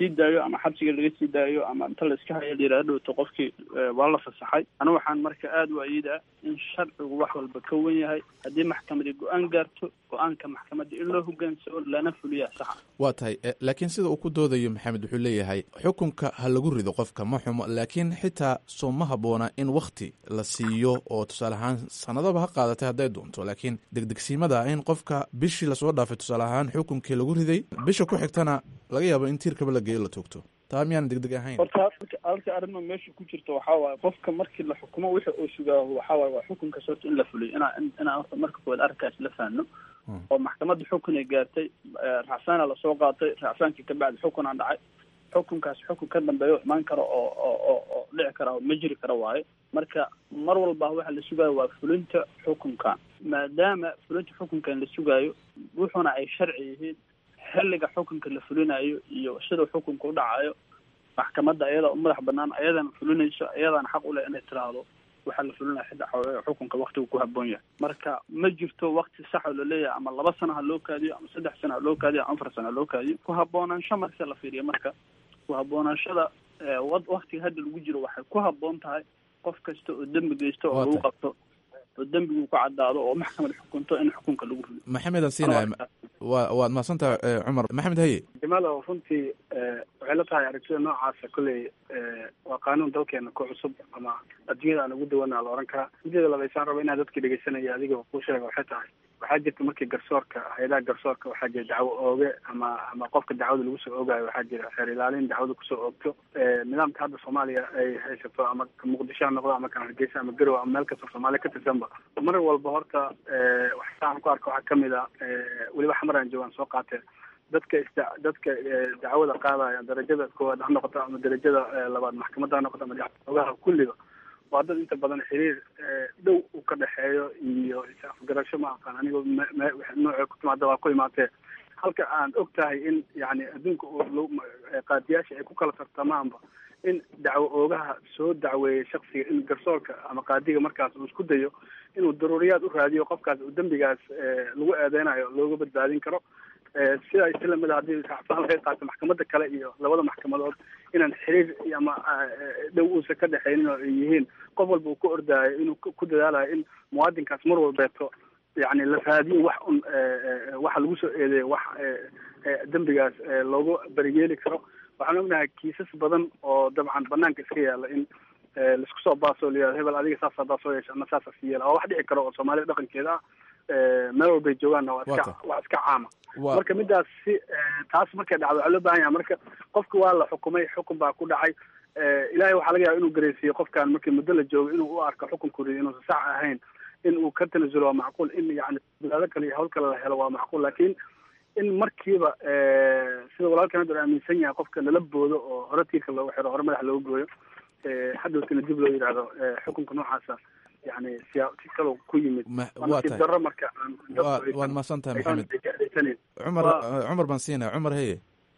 sii daayo ama xabsiga laga sii daayo ama inta la iska haya layidhahdo dhowto qofkii waa la fasaxay anigu waxaan marka aada u ayidaa in sharcigu wax walba ka wen yahay haddii maxkamadi go-aan gaarto go-aanka maxkamadda in loo hogaansamo lana fuliyaa saxa waa tahay laakiin sida uu ku doodayo maxamed wuxuu leeyahay xukunka ha lagu rido qofka ma xumo laakiin xitaa soo ma habboona in wakti la siiyo oo tusaale ahaan sanadaba ha qaadatay hadday doonto laakiin degdegsiimada in qofka bishii lasoo dhaafay tusaale ahaan xukunkii lagu riday bisha ku xigtana laga yaabo in tiirkaba la geeyo la toogto taa miyaan degdeg ahayn horta halka arrima meesha ku jirta waxaa waaye qofka markii la xukumo wixii uu sugaaho waxaa waaye waa xukunkaas horta in la fuliyo inaa inaan horta marka koowaad arrinkaas la fahno oo maxkamadda xukun ay gaartay racsaana lasoo qaatay racsaankii kabacdi xukunaa dhacay xukunkaas xukun ka dambeeya oo imaan karo oo oo oo oo dhici kara oo ma jiri kara waaye marka mar walba waxa la sugaayo waa fulinta xukunkan maadaama fulinta xukunkan la sugaayo wuxuuna ay sharci yihiin xilliga xukunka la fulinayo iyo sida xukunka u dhacayo maxkamadda ayada u madax banaan ayadana fulinayso ayadana xaq u leh inay tiraahdo waxaa la fulinaya xidda xukunka waktigu ku haboon yahay marka ma jirto wakti sax oo laleeyahay ama laba sano ha loo kaadiyo ama saddex sano ha loo kaadiyo ama afar sano ha loo kaadiyo ku haboonaansho marka la fiiriyo marka ku haboonaanshada waktiga hadda lagu jiro waxay ku haboon tahay qof kasta oo dembi geysto oo lagu qabto oo dembigu ku caddaado oo maxkamad xukunto in xukunka lagu rido maxamed aan siinaya wa waad mahadsantaha cumar maxamed haye jamaalow runtii waxay la tahay aragtida noocaasa kolley waa qaanuun dalkeena ku cusub ama adduunyada aan ugu dawana la ohan karaa mideeda labaysaan raba inaa dadkii dhegeysanaya adiga ku sheega waxay tahay waxaa jirta markii garsoorka hay-adaha garsoorka waxaa jira dacwo ooge ama ama qofka dacwada lagu soo oogayo waxaa jira xeer ilaalin dacwada kusoo oogto nidaamka hadda soomaaliya ay haysato ama muqdisho ha noqdo ama kan hargeysa ama garow ama meel kastoo soomaaliya ka tirsanba mar walba horta waxaan ku arka waxaa kamid a weliba xamaraan joogaan soo qaatee dadka isda dadka dacwada qaadaya darajada koowaad ha noqoto ama darajada labaad maxkamadda ha noqoto ama dacwadaha kulliga waa dad inta badan xiriir dhow uu ka dhexeeyo iyo is-afgarasho ma aqaan anigoo nooca ku timaada waa ku imaatee halka aan og tahay in yani adduunka qaadiyaasha ay ku kala tartamaanba in dacwo oogaha soo dacweeyay shaksiga in garsoorka ama qaadiga markaas uu isku dayo inuu daruuriyaad u raadiyo qofkaas uu dembigaas lagu eedeynayo looga badbaadin karo sida ay si lamid a haddii racfaan laga qaato maxkamadda kale iyo labada maxkamadood inaan xiriir ama dhow uusan ka dhexaynin oo ay yihiin qof walba uu ka ordaayo inuu ku dadaalayo in muwaadinkaas mar walbeeto yani la raadiyo wax un waxa lagu soo eedeeyo wax dembigaas loogu beriyeeli karo waxaan ognahay kiisas badan oo dabcan banaanka iska yaala in laisku soo baaso layihahdo hebel adiga saas hadaa soo yeesha ama saasa si yeela waa wax dhici karo oo soomaalida dhaqankeeda ah meel walbay joogaanna waa iska waa iska caama marka midaas si taas markay dhacdo waxaa loo baahan yahay marka qofka waa la xukumay xukun baa ku dhacay ilaahay waxaa laga yaaba inuu gareysiiyo qofkan markii muddo la joogo inuu u arko xukunkuri inuusan sax ahayn in uu ka tanasulo waa macquul in yani bilaado kale iyo hawl kale la helo waa macquul laakiin in markiiba sida walaalkan hadda aaminsan yahay qofka lala boodo oo hore tiirka loogu xiro hore madax loogu gooyo hadhowtina dib loo yidhaahdo xukunka noocaasa yani siya si kaloo ku yimid waa tahay daro marka waad mahadsan tahay maxamed cumar cumar baan siinaya cumar heye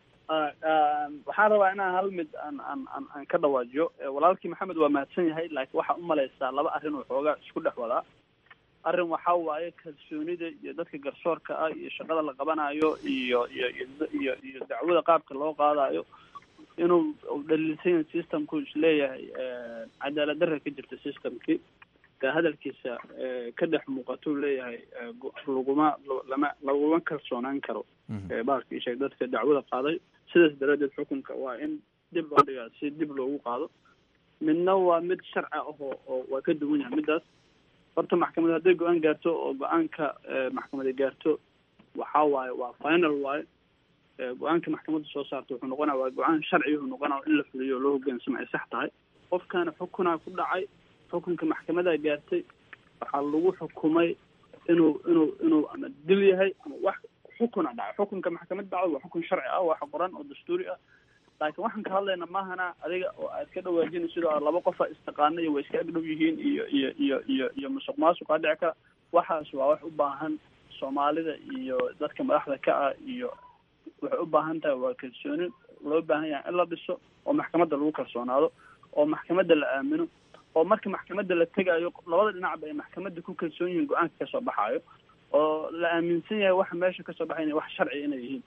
waxaan rabaa inaan hal mid aan aan aan aan ka dhawaajiyo walaalkii maxamed waa mahadsan yahay laakiin waxaa umalaysaa laba arrin oo xoogaa isku dhex wadaa arrin waxaa waaye kalsoonida iyo dadka garsoorka ah iyo shaqada la qabanayo iyo iyo iyo iyo dacwada qaabka loo qaadayo inuu dhaliilsan systemku isleeyahay cadaalad darra ka jirta systemkii hadalkiisa ka dhex muuqatuu leeyahay laguma lama laguma kalsoonaan karo baalka isheeg dadka dacwada qaaday sidaas daraaddeed xukunka waa in dib loo dhigaa si dib loogu qaado midna waa mid sharci ah oo oo waa ka duwan yahay middaas horta maxkamad hadday go-aan gaarto oo go-aanka maxkamada gaarto waxaa waaye waa final waaye go-aanka maxkamadda soo saarta wuxuu noqonaya waa go-aan sharci wuxuu noqonaya in la fuliyo oo loo hoggaansamo ay sax tahay qofkaana xukunaa ku dhacay xukunka maxkamadaa gaartay waxaa lagu xukumay inuu inuu inuu ama dil yahay ama wax xukuna dhacay xukunka maxkamad dhacdo waa xukun sharci ah wax qoran oo dastuuri ah laakiin waxaan ka hadlayna maahana adiga oo aad ka dhawaajina sidoo laba qofa istaqaana iyo way iska agdhow yihiin iyo iyo iyo iyo iyo musuq maasuqa dhici kara waxaas waa wax u baahan soomaalida iyo dadka madaxda ka ah iyo waxay u baahan tahay waa kalsooni loo baahan yahay in la dhiso oo maxkamadda lagu kalsoonaado oo maxkamadda la aamino oo marka maxkamadda la tegayo labada dhinacba ay maxkamadda ku kalsoon yihiin go-aanka kasoo baxaayo oo la aaminsan yahay waxa meesha kasoo baxay inay wax sharci inay yihiin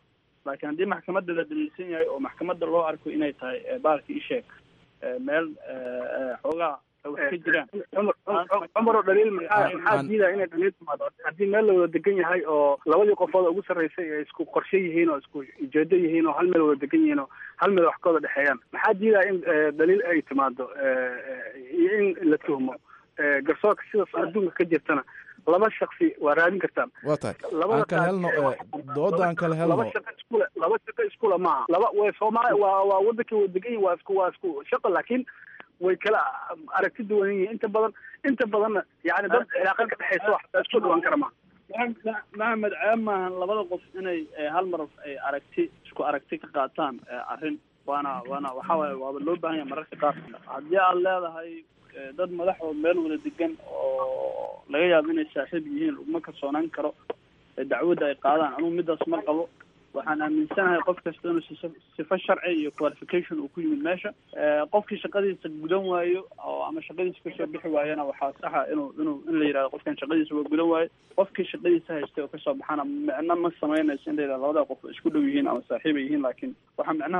laakiin haddii maxkamadda la daliilsan yahay oo maxkamadda loo arko inay tahay baalka isheeg meel xoogaa wax ka jiraan cumar oo dhaliil maxaa maxaa diidaya inay dhaliil timaado haddii meel la wada degan yahay oo labadii qofood ugu sarreysay ay isku qorshe yihiin oo isku ujeedo yihiin oo hal meel wada degan yihiin oo hal meel wax ka wada dhexeeyaan maxaa diidaya in dhaliil ay timaado iyo in la tuhmo garsoorka sidaas adduunka ka jirtana laba shaksi waa raadin kartaan waa tahay aan kala helno dooda aan kala helno laba shaqo iskule laba shaqo iskule maaha laba way soomaali waa waa wadankii wada degan yihin waa isku waa isku shaqo laakiin way kala aragti duwan yihiin inta badan inta badanna yani dad cilaaqad ka dhexeysa wax isku dhiwan kara ma maxamed ceeb maahan labada qof inay hal mar ay aragti isku aragti ka qaataan arrin waana waana waxa waaye waaba loo baahan yahay mararka qaar haddii aad leedahay dad madaxood meel wada degan oo laga yaabo inay saaxiib yihiin laguma kalsoonaan karo dacwadda ay qaadaan anugu midaas ma qabo waxaan aaminsanahay qof kasta inuu sifo sharci iyo qualification uu ku yimid meesha qofkii shaqadiisa gudan waayo oo ama shaqadiisa kasoo bixi waayana waxaa saxa inuu inuu in la yidhahdo qofkan shaqadiisa waa gudan waayo qofkii shaqadiisa haystay oo kasoo baxana micno ma samaynayso in la yidhahdo labada qof isku dhow yihiin ama saaxiib ay yihiin laakiin waxaa micnaha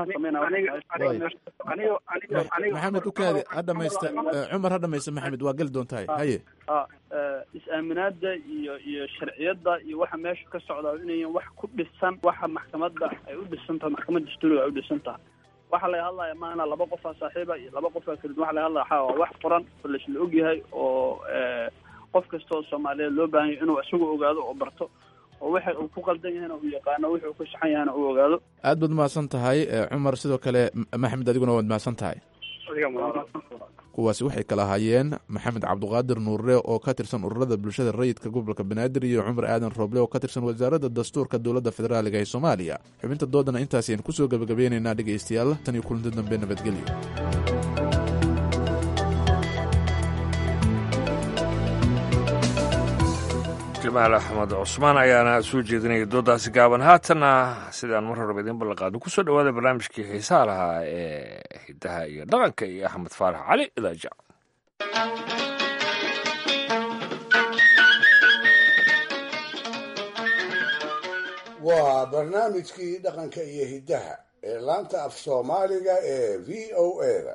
sameynaya maxamed ukaadi ha dhamaysta cumar ha dhamaysta maxamed waa geli doontahay haye is-aaminaada iyo iyo sharciyadda iyo waxa meesha ka socda inayan wax ku dhisan waxa maxkamadda ay u dhisan tahay maxkamadda dastuuriga ay u dhisan tahay waxa laga hadlaya maana laba qofaa saaxiiba iyo laba qofaa kala duwan waxa laga hadlaya waxaa waa wax qoran oo laisla ogyahay oo qof kasta oo soomaaliyeed loo baahan yahay inuu isagu ogaado oo barto oo waxa uu ku qaldan yahayna uu yaqaano wixii uu ku saxan yahayna uu ogaado aad baad mahadsan tahay cumar sidoo kale maxamed adiguna waad mahadsan tahay kuwaasi waxay kala ahaayeen maxamed cabduqaadir nuurre oo ka tirsan ururada bulshada rayidka gobolka banaadir iyo cumar aadan rooble oo ka tirsan wasaaradda dastuurka dowladda federaaliga ee soomaaliya xubinta doodana intaas ayaan kusoo gebagabeynaynaa dhegaystayaal tan iyo kulanti dambe nabadgelyo jamaal axmed cusmaan ayaana soo jeedinaya doodaasi gaaban haatanna sidaan mar horeba idiin ballanqaadno kusoo dhawaada barnaamijkii xiisaha lahaa ee hidaha iyo dhaqanka iyo axmed faarax cali idaaja waa barnaamijkii dhaqanka iyo hiddaha ee laanta af soomaaliga ee v o eda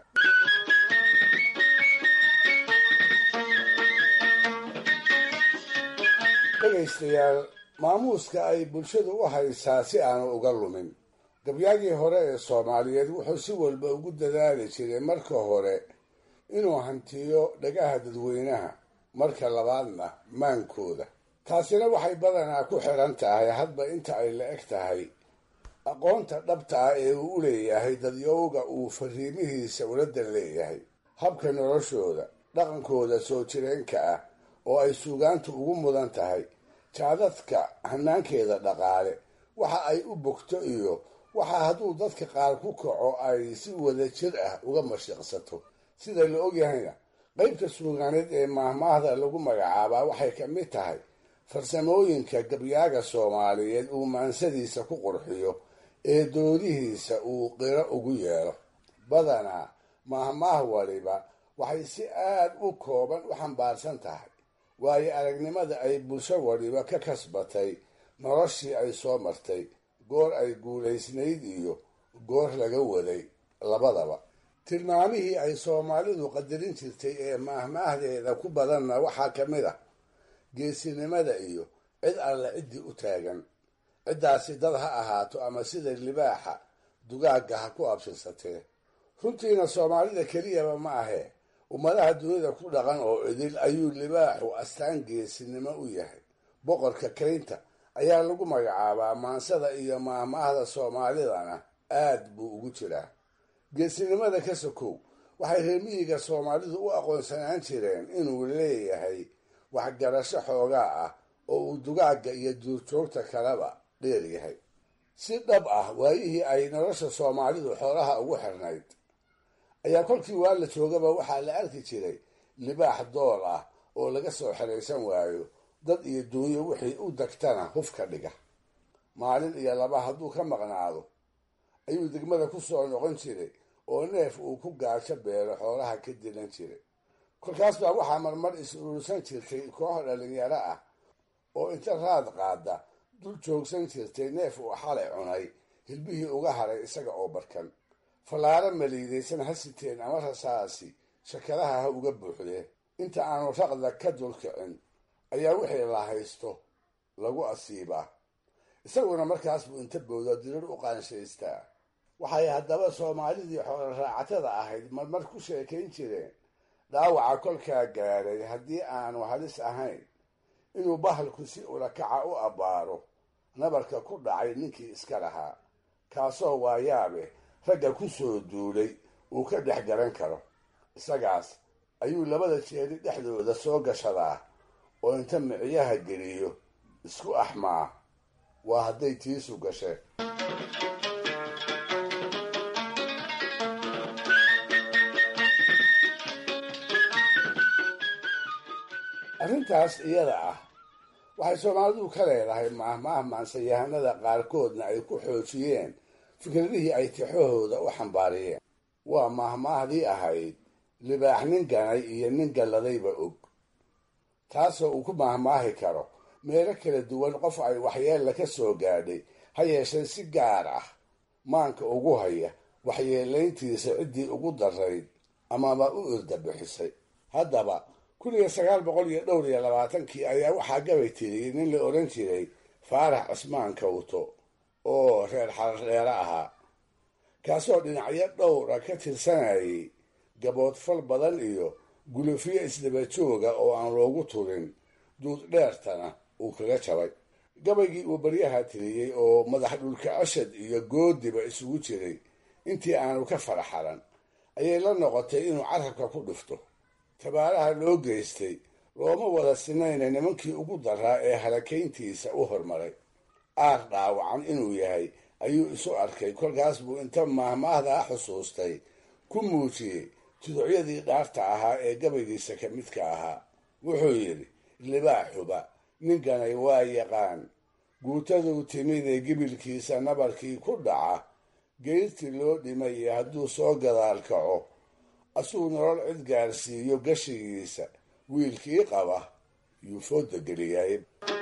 dhegaystayaal maamuuska ay bulshadu u haysaa si aanu uga lumin gabyaagii hore ee soomaaliyeed wuxuu si walba ugu dadaali jiray marka hore inuu hantiyo dhagaha dadweynaha marka labaadna maankooda taasina waxay badanaa ku xidhan tahay hadba inta ay la eg tahay aqoonta dhabta ah ee uu u leeyahay dadyowga uu fariimihiisa uladan leeyahay habka noloshooda dhaqankooda soo jireenka ah oo ay suugaantu ugu mudan tahay jaadadka hanaankeeda dhaqaale waxa ay u bogto iyo waxa hadduu dadka qaar ku kaco ay si wada jir ah uga mashiqsato sida la ogyahayna qaybta suugaaneed ee maahmaahda lagu magacaabaa waxay ka mid tahay farsamooyinka gabyaaga soomaaliyeed uu maansadiisa ku qurxiyo ee doodihiisa uu qiro ugu yeelo badanaa maahmaah waliba waxay si aad u kooban u xambaarsan tahay waayo aragnimada ay bulsho waliba ka kasbatay noloshii ay soo martay goor ay guulaysnayd iyo goor laga waday labadaba tilmaamihii ay soomaalidu qadarin jirtay ee maahmaahdeeda ku badanna waxaa ka mid ah geesinimada iyo cid alle ciddii u taagan ciddaasi dad ha ahaato ama sida libaaxa dugaagga ha ku absirsatee runtiina soomaalida keliyaba ma ahee ummadaha dunida ku dhaqan oo idil ayuu libaaxu astaan geesinimo u yahay boqorka kaynta ayaa lagu magacaabaa maansada iyo maahmaahda soomaalidana aad buu ugu jiraa geesinimada ka sokow waxay reemiyiga soomaalidu u aqoonsanaan jireen inuu leeyahay waxgarasho xoogaa ah oo uu dugaagga iyo duurjoogta kaleba dheer yahay si dhab ah waayihii ay nolosha soomaalidu xoolaha ugu xirnayd ayaa kolkii waa la joogaba waxaa la arki jiray libaax dool ah oo laga soo xeraysan waayo dad iyo duunyo wixii u dagtana huf ka dhiga maalin iyo laba hadduu ka maqnaado ayuu degmada ku soo noqon jiray oo neef uu ku gaajo beelo xoolaha ka dilan jiray kolkaas baa waxaa marmar is urursan jirtay koox dhalinyaro ah oo inta raad qaada dul joogsan jirtay neef uu xalay cunay hilbihii uga haray isaga oo barkan fallaaro maliidaysan ha siteen ama rasaasi shakadaha ha uga buuxdee inta aanu raqda ka dulkicin ayaa wixii la haysto lagu asiibaa isaguna markaas buu inta bowda dirir u qaanshaystaa waxay haddaba soomaalidii xoolo raacatada ahayd marmar ku sheekayn jireen dhaawaca kolkaa gaadhay haddii aanu halis ahayn inuu bahalku si ulakaca u abbaaro nabarka ku dhacay ninkii iska lahaa kaasoo waayaabe ragga ku soo duulay uu ka dhex garan karo isagaas ayuu labada jeeri dhexdooda soo gashadaa oo inta miciyaha geliyo isku axmaa waa hadday tiisu gasheen arrintaas iyada ah waxay soomaalidu ka leedahay maahmaah maansayahanada qaarkoodna ay ku xoojiyeen fikradihii ay tixahooda u xambaariyeen waa maahmaahdii ahayd libaax nin ganay iyo nin galladayba og taasoo uu ku maahmaahi karo meelo kala duwan qof ay waxyeella ka soo gaadhay ha yeeshee si gaar ah maanka ugu haya waxyeelayntiisa ciddii ugu darayd amaba u irda bixisay haddaba kun iyo sagaal boqol iyo dhowr iyo labaatankii ayaa waxaa gabay tiriyey nin la odhan jiray faarax cismaan kawto oo reer xardheere ahaa kaasoo dhinacyo dhowra ka tirsanayay gaboodfal badan iyo gulufyo isdaba jooga oo aan loogu turin duud dheertana uu kaga jabay gabaygii uu baryaha tiriyey oo madax dhulka cashad iyo goodiba isugu jiray intii aanu ka faraxaran ayay la noqotay inuu carabka ku dhufto tabaaraha loo geystay looma wada sinayna nimankii ugu daraa ee halakayntiisa u hormaray aar dhaawacan inuu yahay ayuu isu arkay kolkaas buu inta maahmaahdaa xusuustay ku muujiyey tuducyadii dhaarta ahaa ee gabaygiisa ka midka ahaa wuxuu yidhi libaaxuba ninkanay waa yaqaan guutaduu timid ee gibilkiisa nabarkii ku dhaca geyrtii loo dhimay iyo hadduu soo gadaal kaco asuu nolol cid gaarsiiyo gashigiisa wiilkii qaba yuu fooda geliyay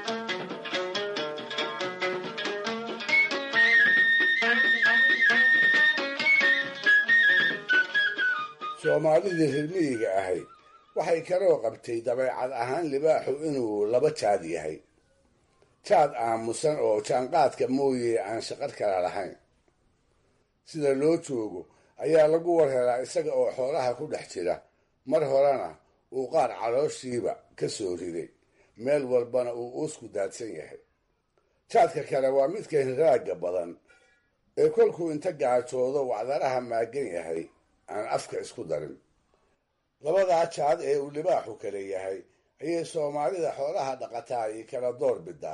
soomaalidii rirmiyiga ahayd waxay kaloo qabtay dabeecad ahaan libaaxu inuu laba jaad yahay jaad aamusan oo jaanqaadka mooye aan shaqar kala lahayn sida loo joogo ayaa lagu warhelaa isaga oo xoolaha ku dhex jira mar horena uu qaar calooshiiba ka soo riday meel walbana uu uusku daadsan yahay jaadka kale waa midka hinraagga badan ee kolkuu inta gaajoodo wacdaraha maagan yahay aan afka isku darin labadaa jaad ee uu libaaxu kale yahay ayay soomaalida xoolaha dhaqataa ay kala door bidaa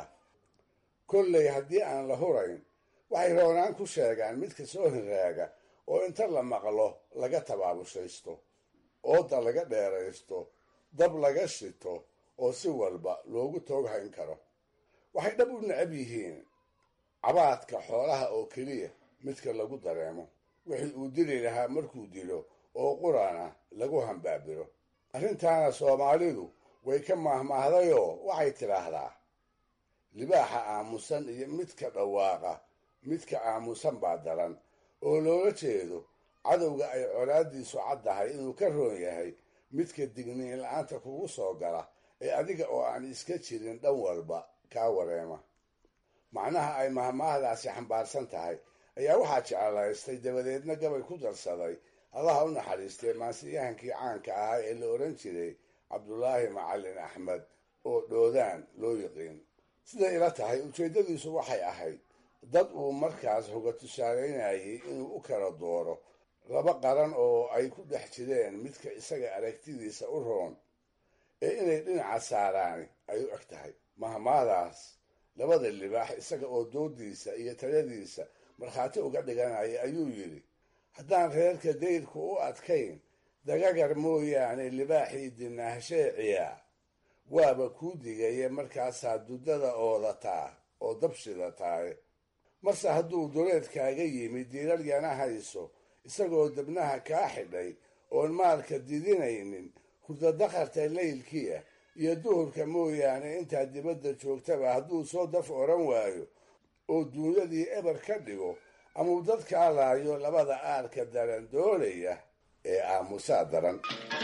kolley haddii aan la hurayn waxay roonaan ku sheegaan midka soo hinraaga oo inta la maqlo laga tabaabushaysto ooda laga dheeraysto dab laga shito oo si walba loogu toog hayn karo waxay dhab u necab yihiin cabaadka xoolaha oo keliya midka lagu dareemo wixii uu dili lahaa markuu dilo oo qurana lagu hambaabiro arrintaana soomaalidu way ka maahmaahdayoo waxay tidhaahdaa libaaxa aamusan iyo midka dhawaaqa midka aamusan baa daran oo loola jeedo cadowga ay colaadiisu caddahay inuu ka roon yahay midka digniin la-aanta kugu soo gala ee adiga oo aan iska jirin dhan walba kaa wareema macnaha ay mahmaahdaasi xambaarsan tahay ayaa waxaa jecelaystay dabadeedna gabay ku darsaday allaha u naxariistay maansiyahankii caanka ahaa ee la odhan jiray cabdulaahi macalin axmed oo dhoodaan loo yiqiin siday ila tahay ujeeddadiisu waxay ahayd dad uu markaas hoga tusaalaynayay inuu u kala dooro laba qaran oo ay ku dhex jireen midka isaga aragtidiisa u roon ee inay dhinaca saaraani ay u eg tahay mahmaadaas labada libaax isaga oo doodiisa iyo taladiisa markhaati uga dhiganaya ayuu yidhi haddaan reerka dayrku u adkayn dagagar mooyaane libaaxii dinaahsheeciya waaba kuu digaya markaasaa duddada oodataa oo dabshidataaye marse hadduu duleedkaaga yimid diirar yana hayso isagoo dabnaha kaa xidhay oon maalka didinaynin hurdadakharta laylkiia iyo duhurka mooyaane intaad dibadda joogtaba hadduu soo daf odhan waayo oo duunyadii eber ka dhigo ama uu dadkaa laayo labada aarka daran doonaya ee aamusaa daran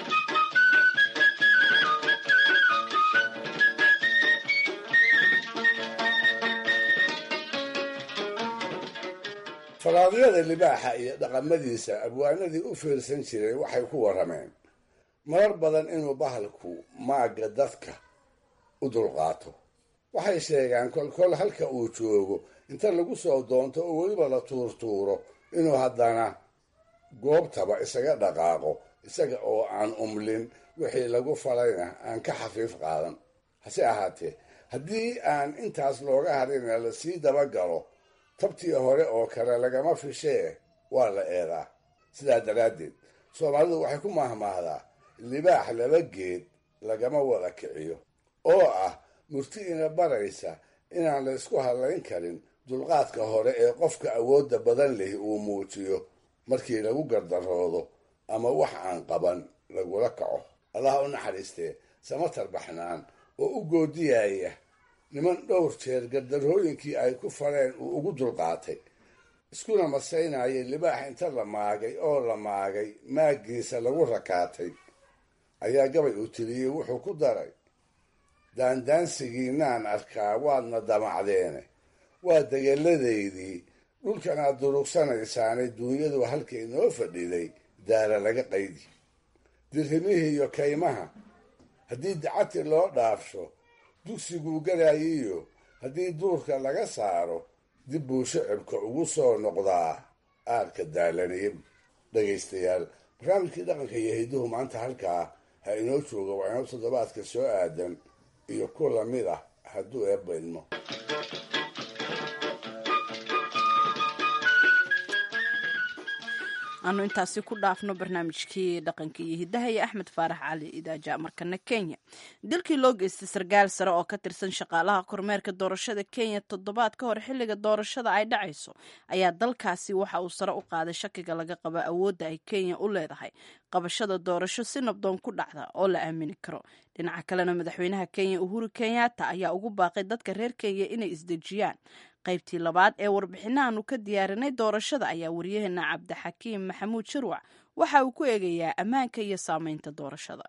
faraadyada libaaxa iyo dhaqamadiisa abwaanadii u fiirsan jiray waxay ku warrameen marar badan inuu bahalku maagga dadka u dulqaato waxay sheegaan kolkol halka uu joogo inta lagu soo doonto oo weliba la tuurtuuro inuu haddana goobtaba isaga dhaqaaqo isaga oo aan umlin wixii lagu falayna aan ka xafiif qaadan hase ahaatee haddii aan intaas looga harina lasii dabagalo tabtii hore oo kale lagama fishee waa la eedaa sidaa daraaddeed soomaalidu waxay ku mahmaahdaa libaax laba geed lagama wada kiciyo oo ah murti ina baraysa inaan la ysku hadlayn karin dulqaadka hore ee qofka awoodda badan leh uu muujiyo markii lagu gardaroodo ama wax aan qaban lagula kaco allah u naxariistee samatar baxnaan oo u goodiyaya niman dhowr jeer gardarhooyinkii ay ku fareen uu ugu dulqaatay iskuna masaynayay libaax inta la maagay oo la maagay maaggiisa lagu rakaatay ayaa gabay uu tiriyey wuxuu ku daray daandaansigiinaan arkaa waadna damacdeene waa degeladaydii dhulkan aad durugsanaysaane duunyadu halkay noo fadhiday daara laga qaydi dirhimihii iyo kaymaha haddii dacati loo dhaafsho dugsiguu galayiyo haddii duurka laga saaro dib buu shicibka ugu soo noqdaa aarka daalaniyab dhegaystayaal barnaamijkii dhaqanka iyo hidduhu maanta halkaa ha inoo jooga waa inoo toddobaadka soo aadan iyo ku lamid ah hadduu eebba idmo aanu intaasi ku dhaafno barnaamijkii dhaqanka iyo hiddaha iyo axmed faarax cali idaaja markana kenya dilkii loo geystay sarkaal sare oo ka tirsan shaqaalaha kormeerka doorashada kenya toddobaad ka hor xilliga doorashada ay dhacayso ayaa dalkaasi waxa uu sare u qaaday shakiga laga qabo awoodda ay kenya u leedahay qabashada doorasho si nabdoon ku dhacda oo la aamini karo dhinaca kalena madaxweynaha kenya uhuru kenyatta ayaa ugu baaqay dadka reer kenya inay isdejiyaan qaybtii labaad ee warbixinahaanu ka diyaarinay doorashada ayaa waryaheena cabdixakiim maxamuud shirwac waxa uu ku eegayaa ammaanka iyo saameynta doorashada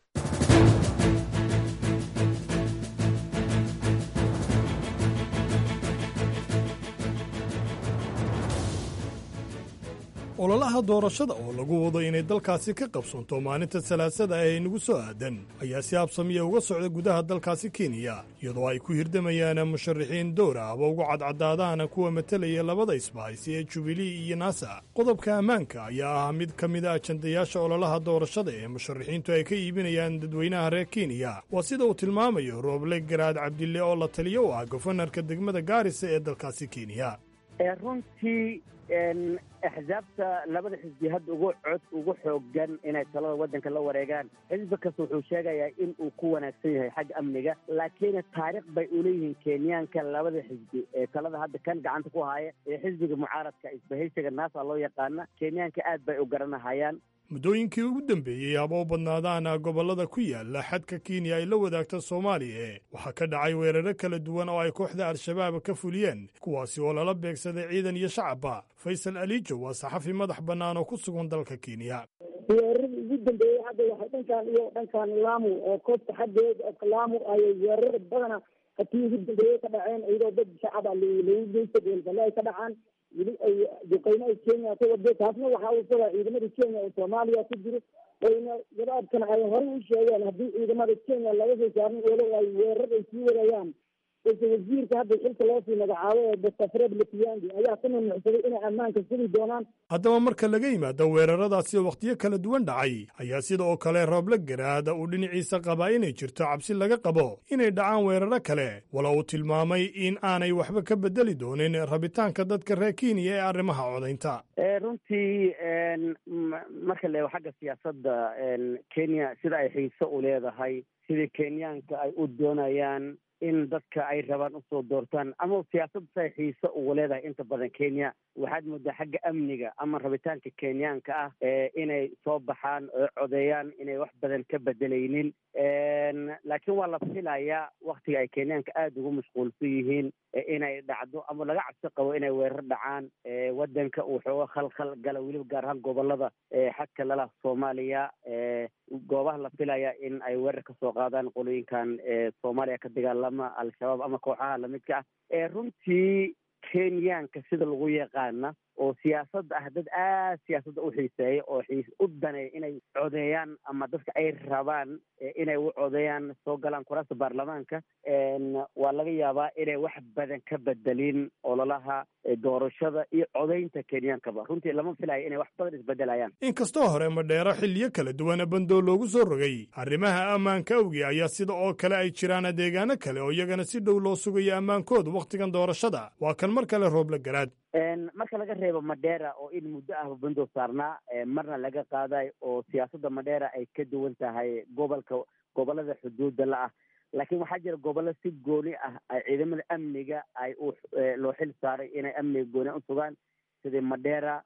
ololaha doorashada oo lagu wado inay dalkaasi ka qabsoonto maalinta salaasada ee inagu soo aadan ayaa si habsamiya uga socda gudaha dalkaasi kenya iyadoo ay ku hirdamayaan musharaxiin dowra aba ugu cadcadaadaana kuwa matelaya labada isbahaysi ee jubilee iyo naasa qodobka ammaanka ayaa ah mid ka mid a ajandayaasha ololaha doorashada ee musharaxiintu ay ka iibinayaan dadweynaha reer kenya waa sida uu tilmaamayo rooble garaad cabdille oo la taliyo u ah gofanarka degmada gaarisa ee dalkaasi kenya runtii axsaabta labada xisbi hadda ugu cod ugu xoogan inay talada waddanka la wareegaan xisbi kasta wuxuu sheegayaa in uu ku wanaagsan yahay xagga amniga laakiin taariikh bay uleeyihiin kenyaanka labada xisbi ee talada hadda kan gacanta ku haya ee xisbiga mucaaradka isbahaysiga naasa loo yaqaana kenyaanka aad bay u garanahayaan muddooyinkii ugu dambeeyey haba u badnaadaana gobollada ku yaala xadka kenya ay la wadaagta soomaaliya waxaa ka dhacay weeraro kala duwan oo ay kooxda al-shabaab ka fuliyeen kuwaasi oo lala beegsaday ciidan iyo shacabba faysal alijo waa saxafi madax bannaan oo ku sugan dalka kenya weeraradii ugu dambeeyey hadda waxay dhankan iyo dhankan laamu oo koobta xaggeed oo laamu ayay weeraro badana hatii ugu dambeeyey ka dhaceen iyadoo dad shacaba lagu geysta goolballe ay ka dhacaan weli ay duqeymo ay kenya ka wado taasna waxaa uu sabaa ciidamada kenya oo soomaaliya ku jiro wayna gabaadkana ay horey u sheegeen haddii ciidamada kenya laga soo saarin walow ay weerar ay sii wadayaan balse wasiirka hadda xilka loo sii magacaabo ee doctor fred letiandi ayaa ku nunucsaday inay ammaanka sugi doonaan haddaba marka laga yimaado weeraradaasi oo wakhtiyo kala duwan dhacay ayaa sida oo kale rooble garaada uu dhinaciisa qabaa inay jirto cabsi laga qabo inay dhacaan weeraro kale walo uu tilmaamay in aanay waxba ka bedeli doonin rabitaanka dadka reer kenya ee arrimaha codaynta runtii marka leego xagga siyaasadda kenya sida ay xiiso u leedahay sidii kenyaanka ay u doonayaan in dadka ay rabaan usoo doortaan ama siyaasadda say xiise ugu leedahay inta badan kenya waxaad moodaa xagga amniga ama rabitaanka kenyaanka ah inay soo baxaan oo codeeyaan inay wax badan ka bedelaynin laakiin waa la filayaa waktiga ay kenyaanka aada ugu mashquulsan yihiin inay dhacdo ama laga cabsi qabo inay weerar dhacaan wadanka uu xooga khalkhal gala weliba gaar ahaan gobolada xadka lala soomaaliya goobaha la filaya in ay weerar kasoo qaadaan qolooyinkan soomaaliya ka dagaalama al-shabaab ama kooxaha lamidka ah runtii kenyaanka sida lagu yaqaana oo siyaasadda ah dad aad siyaasadda u xiiseeya oo xiis u daneeya inay codeeyaan ama dadka ay rabaan inay u codeeyaan soo galaan kuraasta baarlamaanka waa laga yaabaa inay wax badan ka bedelin ololaha doorashada iyo codeynta kenyaankaba runtii lama filayo inay wax badan isbedelayaan inkastoo hore madheero xilliyo kala duwana bandoo loogu soo rogay arrimaha ammaanka awgi ayaa sida oo kale ay jiraan deegaano kale oo iyagana si dhow loo sugayo ammaankooda wakhtigan doorashada waa kan mar kale rooble garaad marka laga reebo madheera oo in muddo ahba bandoo saarnaa marna laga qaaday oo siyaasadda madheera ay ka duwan tahay gobolka gobolada xuduudda la ah laakiin waxaa jira gobollo si gooni ah ay ciidamada amniga ay u loo xil saaray inay amniga gooni u sugaan sidii madheera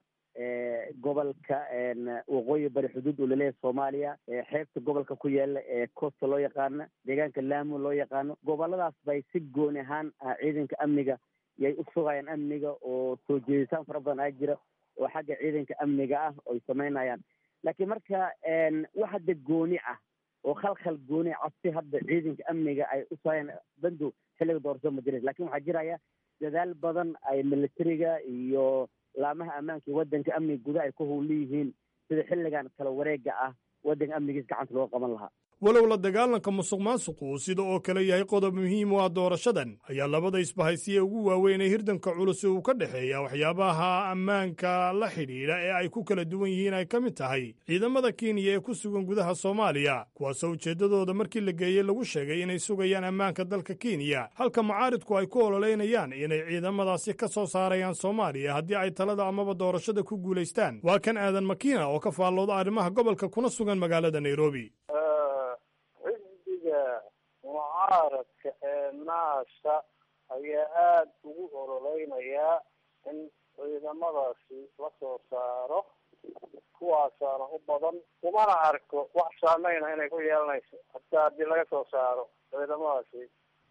gobolka waqooyi bari xuduud uu laleeyahay soomaaliya xeebta gobolka ku yaala ee costa loo yaqaano deegaanka laamo loo yaqaano goboladaas bay si gooni ahaan ciidanka amniga yay u sugayaan amniga oo soo jeeditaan fara badan aa jira oo xagga ciidanka amniga ah oy samaynayaan laakiin marka wax hadda gooni ah oo khalkhal gooni cabsi hadda ciidanka amniga ay u sugayaan bandow xilliga doorashada ma jirin lakin waxaa jiraya dadaal badan ay militariga iyo laamaha ammaanka iyo waddanka amniga gudaha ay ku howleyihiin sida xilligan kala wareega ah waddanka amnigiis gacanta looga qaban lahaa walow la dagaalanka musuq maasuqu uu sida oo kale yahay qodob muhiim u ah doorashadan ayaa labada isbahaysiye ugu waaweyn ee hirdanka culus uu ka dhexeeya waxyaabaha ammaanka la xidhiidha ee ay ku kala duwan yihiin ay ka mid tahay ciidamada kenya ee ku sugan gudaha soomaaliya kuwaasoo ujeeddadooda markii la geeyey lagu sheegay inay sugayaan ammaanka dalka kenya halka mucaaridku ay ku ololeynayaan inay ciidamadaasi ka soo saarayaan soomaaliya haddii ay talada amaba doorashada ku guulaystaan waa kan aadan makiina oo ka faallooda arrimaha gobolka kuna sugan magaalada nairobi mucaaradka ee naasa ayaa aada ugu ololeynayaa in ciidamadaasi la soo saaro kuwaasaana u badan umana arko wax saameyna inay ku yeelanayso hataa haddii laga soo saaro ciidamadaasi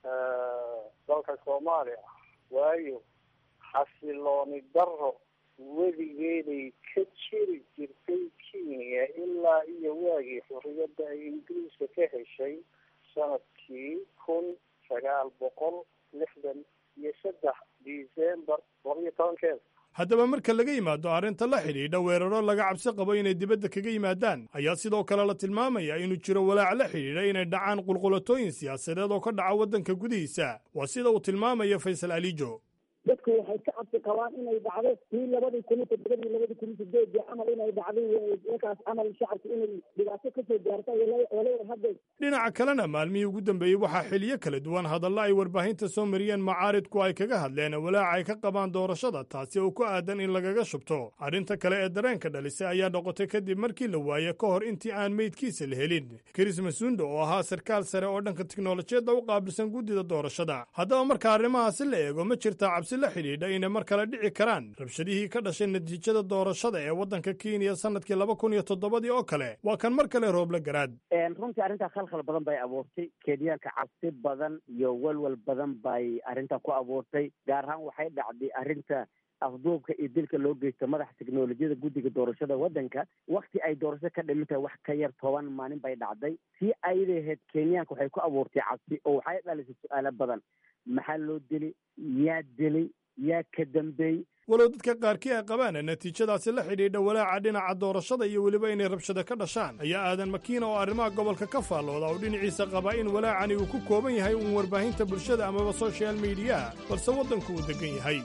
dalka soomaaliya waayo xasilooni daro weligeeday ka jiri jirtay kenya ilaa iyo waagii xurriyadda ay ingiriiska ka heshay sanadkii kun sagaal boqol lixdan iyo saddex december laba iyo tobankeeda haddaba marka laga yimaado arrinta la xidhiidha weeraro laga cabsi qabo inay dibadda kaga yimaadaan ayaa sidoo kale la tilmaamaya inuu jiro walaac la xidhiidha inay dhacaan qulqulatooyin siyaasadeed oo ka dhaca waddanka gudihiisa waa sida uu tilmaamaya faysal alijo dadku waxay ka cabsi qabaan inay dhacdo tii labadii kun iyo toddobadii labadii kun iyo sideedii camal inay dhacday markaas camal shacabka inay dhibaato kasoo gaarta walaal hadda dhinaca kalena maalmihii ugu dambeeyey waxaa xiliyo kala duwan hadalla ay warbaahinta soo mariyeen macaaridku ay kaga hadleen walaaca ay ka qabaan doorashada taasi oo ku aadan in lagaga shubto arrinta kale ee dareenka dhalisay ayaa noqotay kadib markii la waaye ka hor intii aan meydkiisa la helin kris masundo oo ahaa sarkaal sare oo dhanka tiknolojiyadda u qaabilsan guddida doorashada haddaba marka arrimahaasi la eego ma jirtaa cabsi la xidhiidha inay mar kale dhici karaan rabshadihii ka dhashay natiijada doorashada ee waddanka kenya sanadkii laba kun iyo toddobadii oo kale waa kan mar kale rooble garaad runtii arrintaa khalkhal badan bay abuurtay kenyaanka cabsi badan iyo walwal badan bay arrintaa ku abuurtay gaar ahaan waxay dhacday arrinta afduubka iyo dilka loo geysta madaxa teknolojiyada guddiga doorashada waddanka wakti ay doorashada ka dhimin tahay wax ka yar toban maalin bay dhacday si aydaheed kenyaanka waxay ku abuurtay cabsi oo waxay dhalisay su-aalo badan maxaa loo dili yaa dilay yaa ka dambeeyey walow dadka qaarkii ay qabaan natiijadaasi la xidhiidha walaaca dhinaca doorashada iyo weliba inay rabshado ka dhashaan ayaa aadan makiina oo arrimaha gobolka ka faallooda oo dhinaciisa qaba in walaacani uu ku kooban yahay uun warbaahinta bulshada amaba soshal miidiyaha balse waddanku uu degan yahay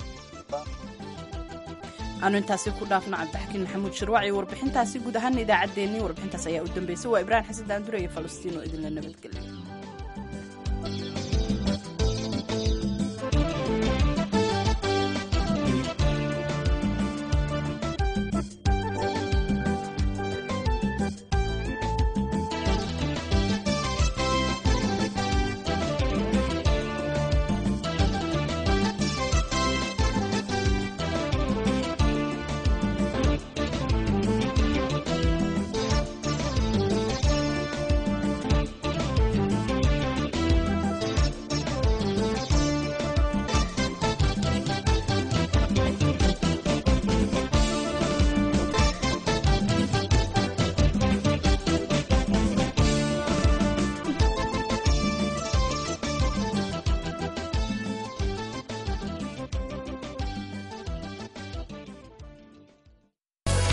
aanu intaasi ku dhaafno cabdixakiin maxamuud shirwac iyo warbixintaasi guud ahaan idaacaddeenii warbixintaas ayaa u dambeysay waa ibraahim xasan daandure iyo falastiin oo idinla nabadgelya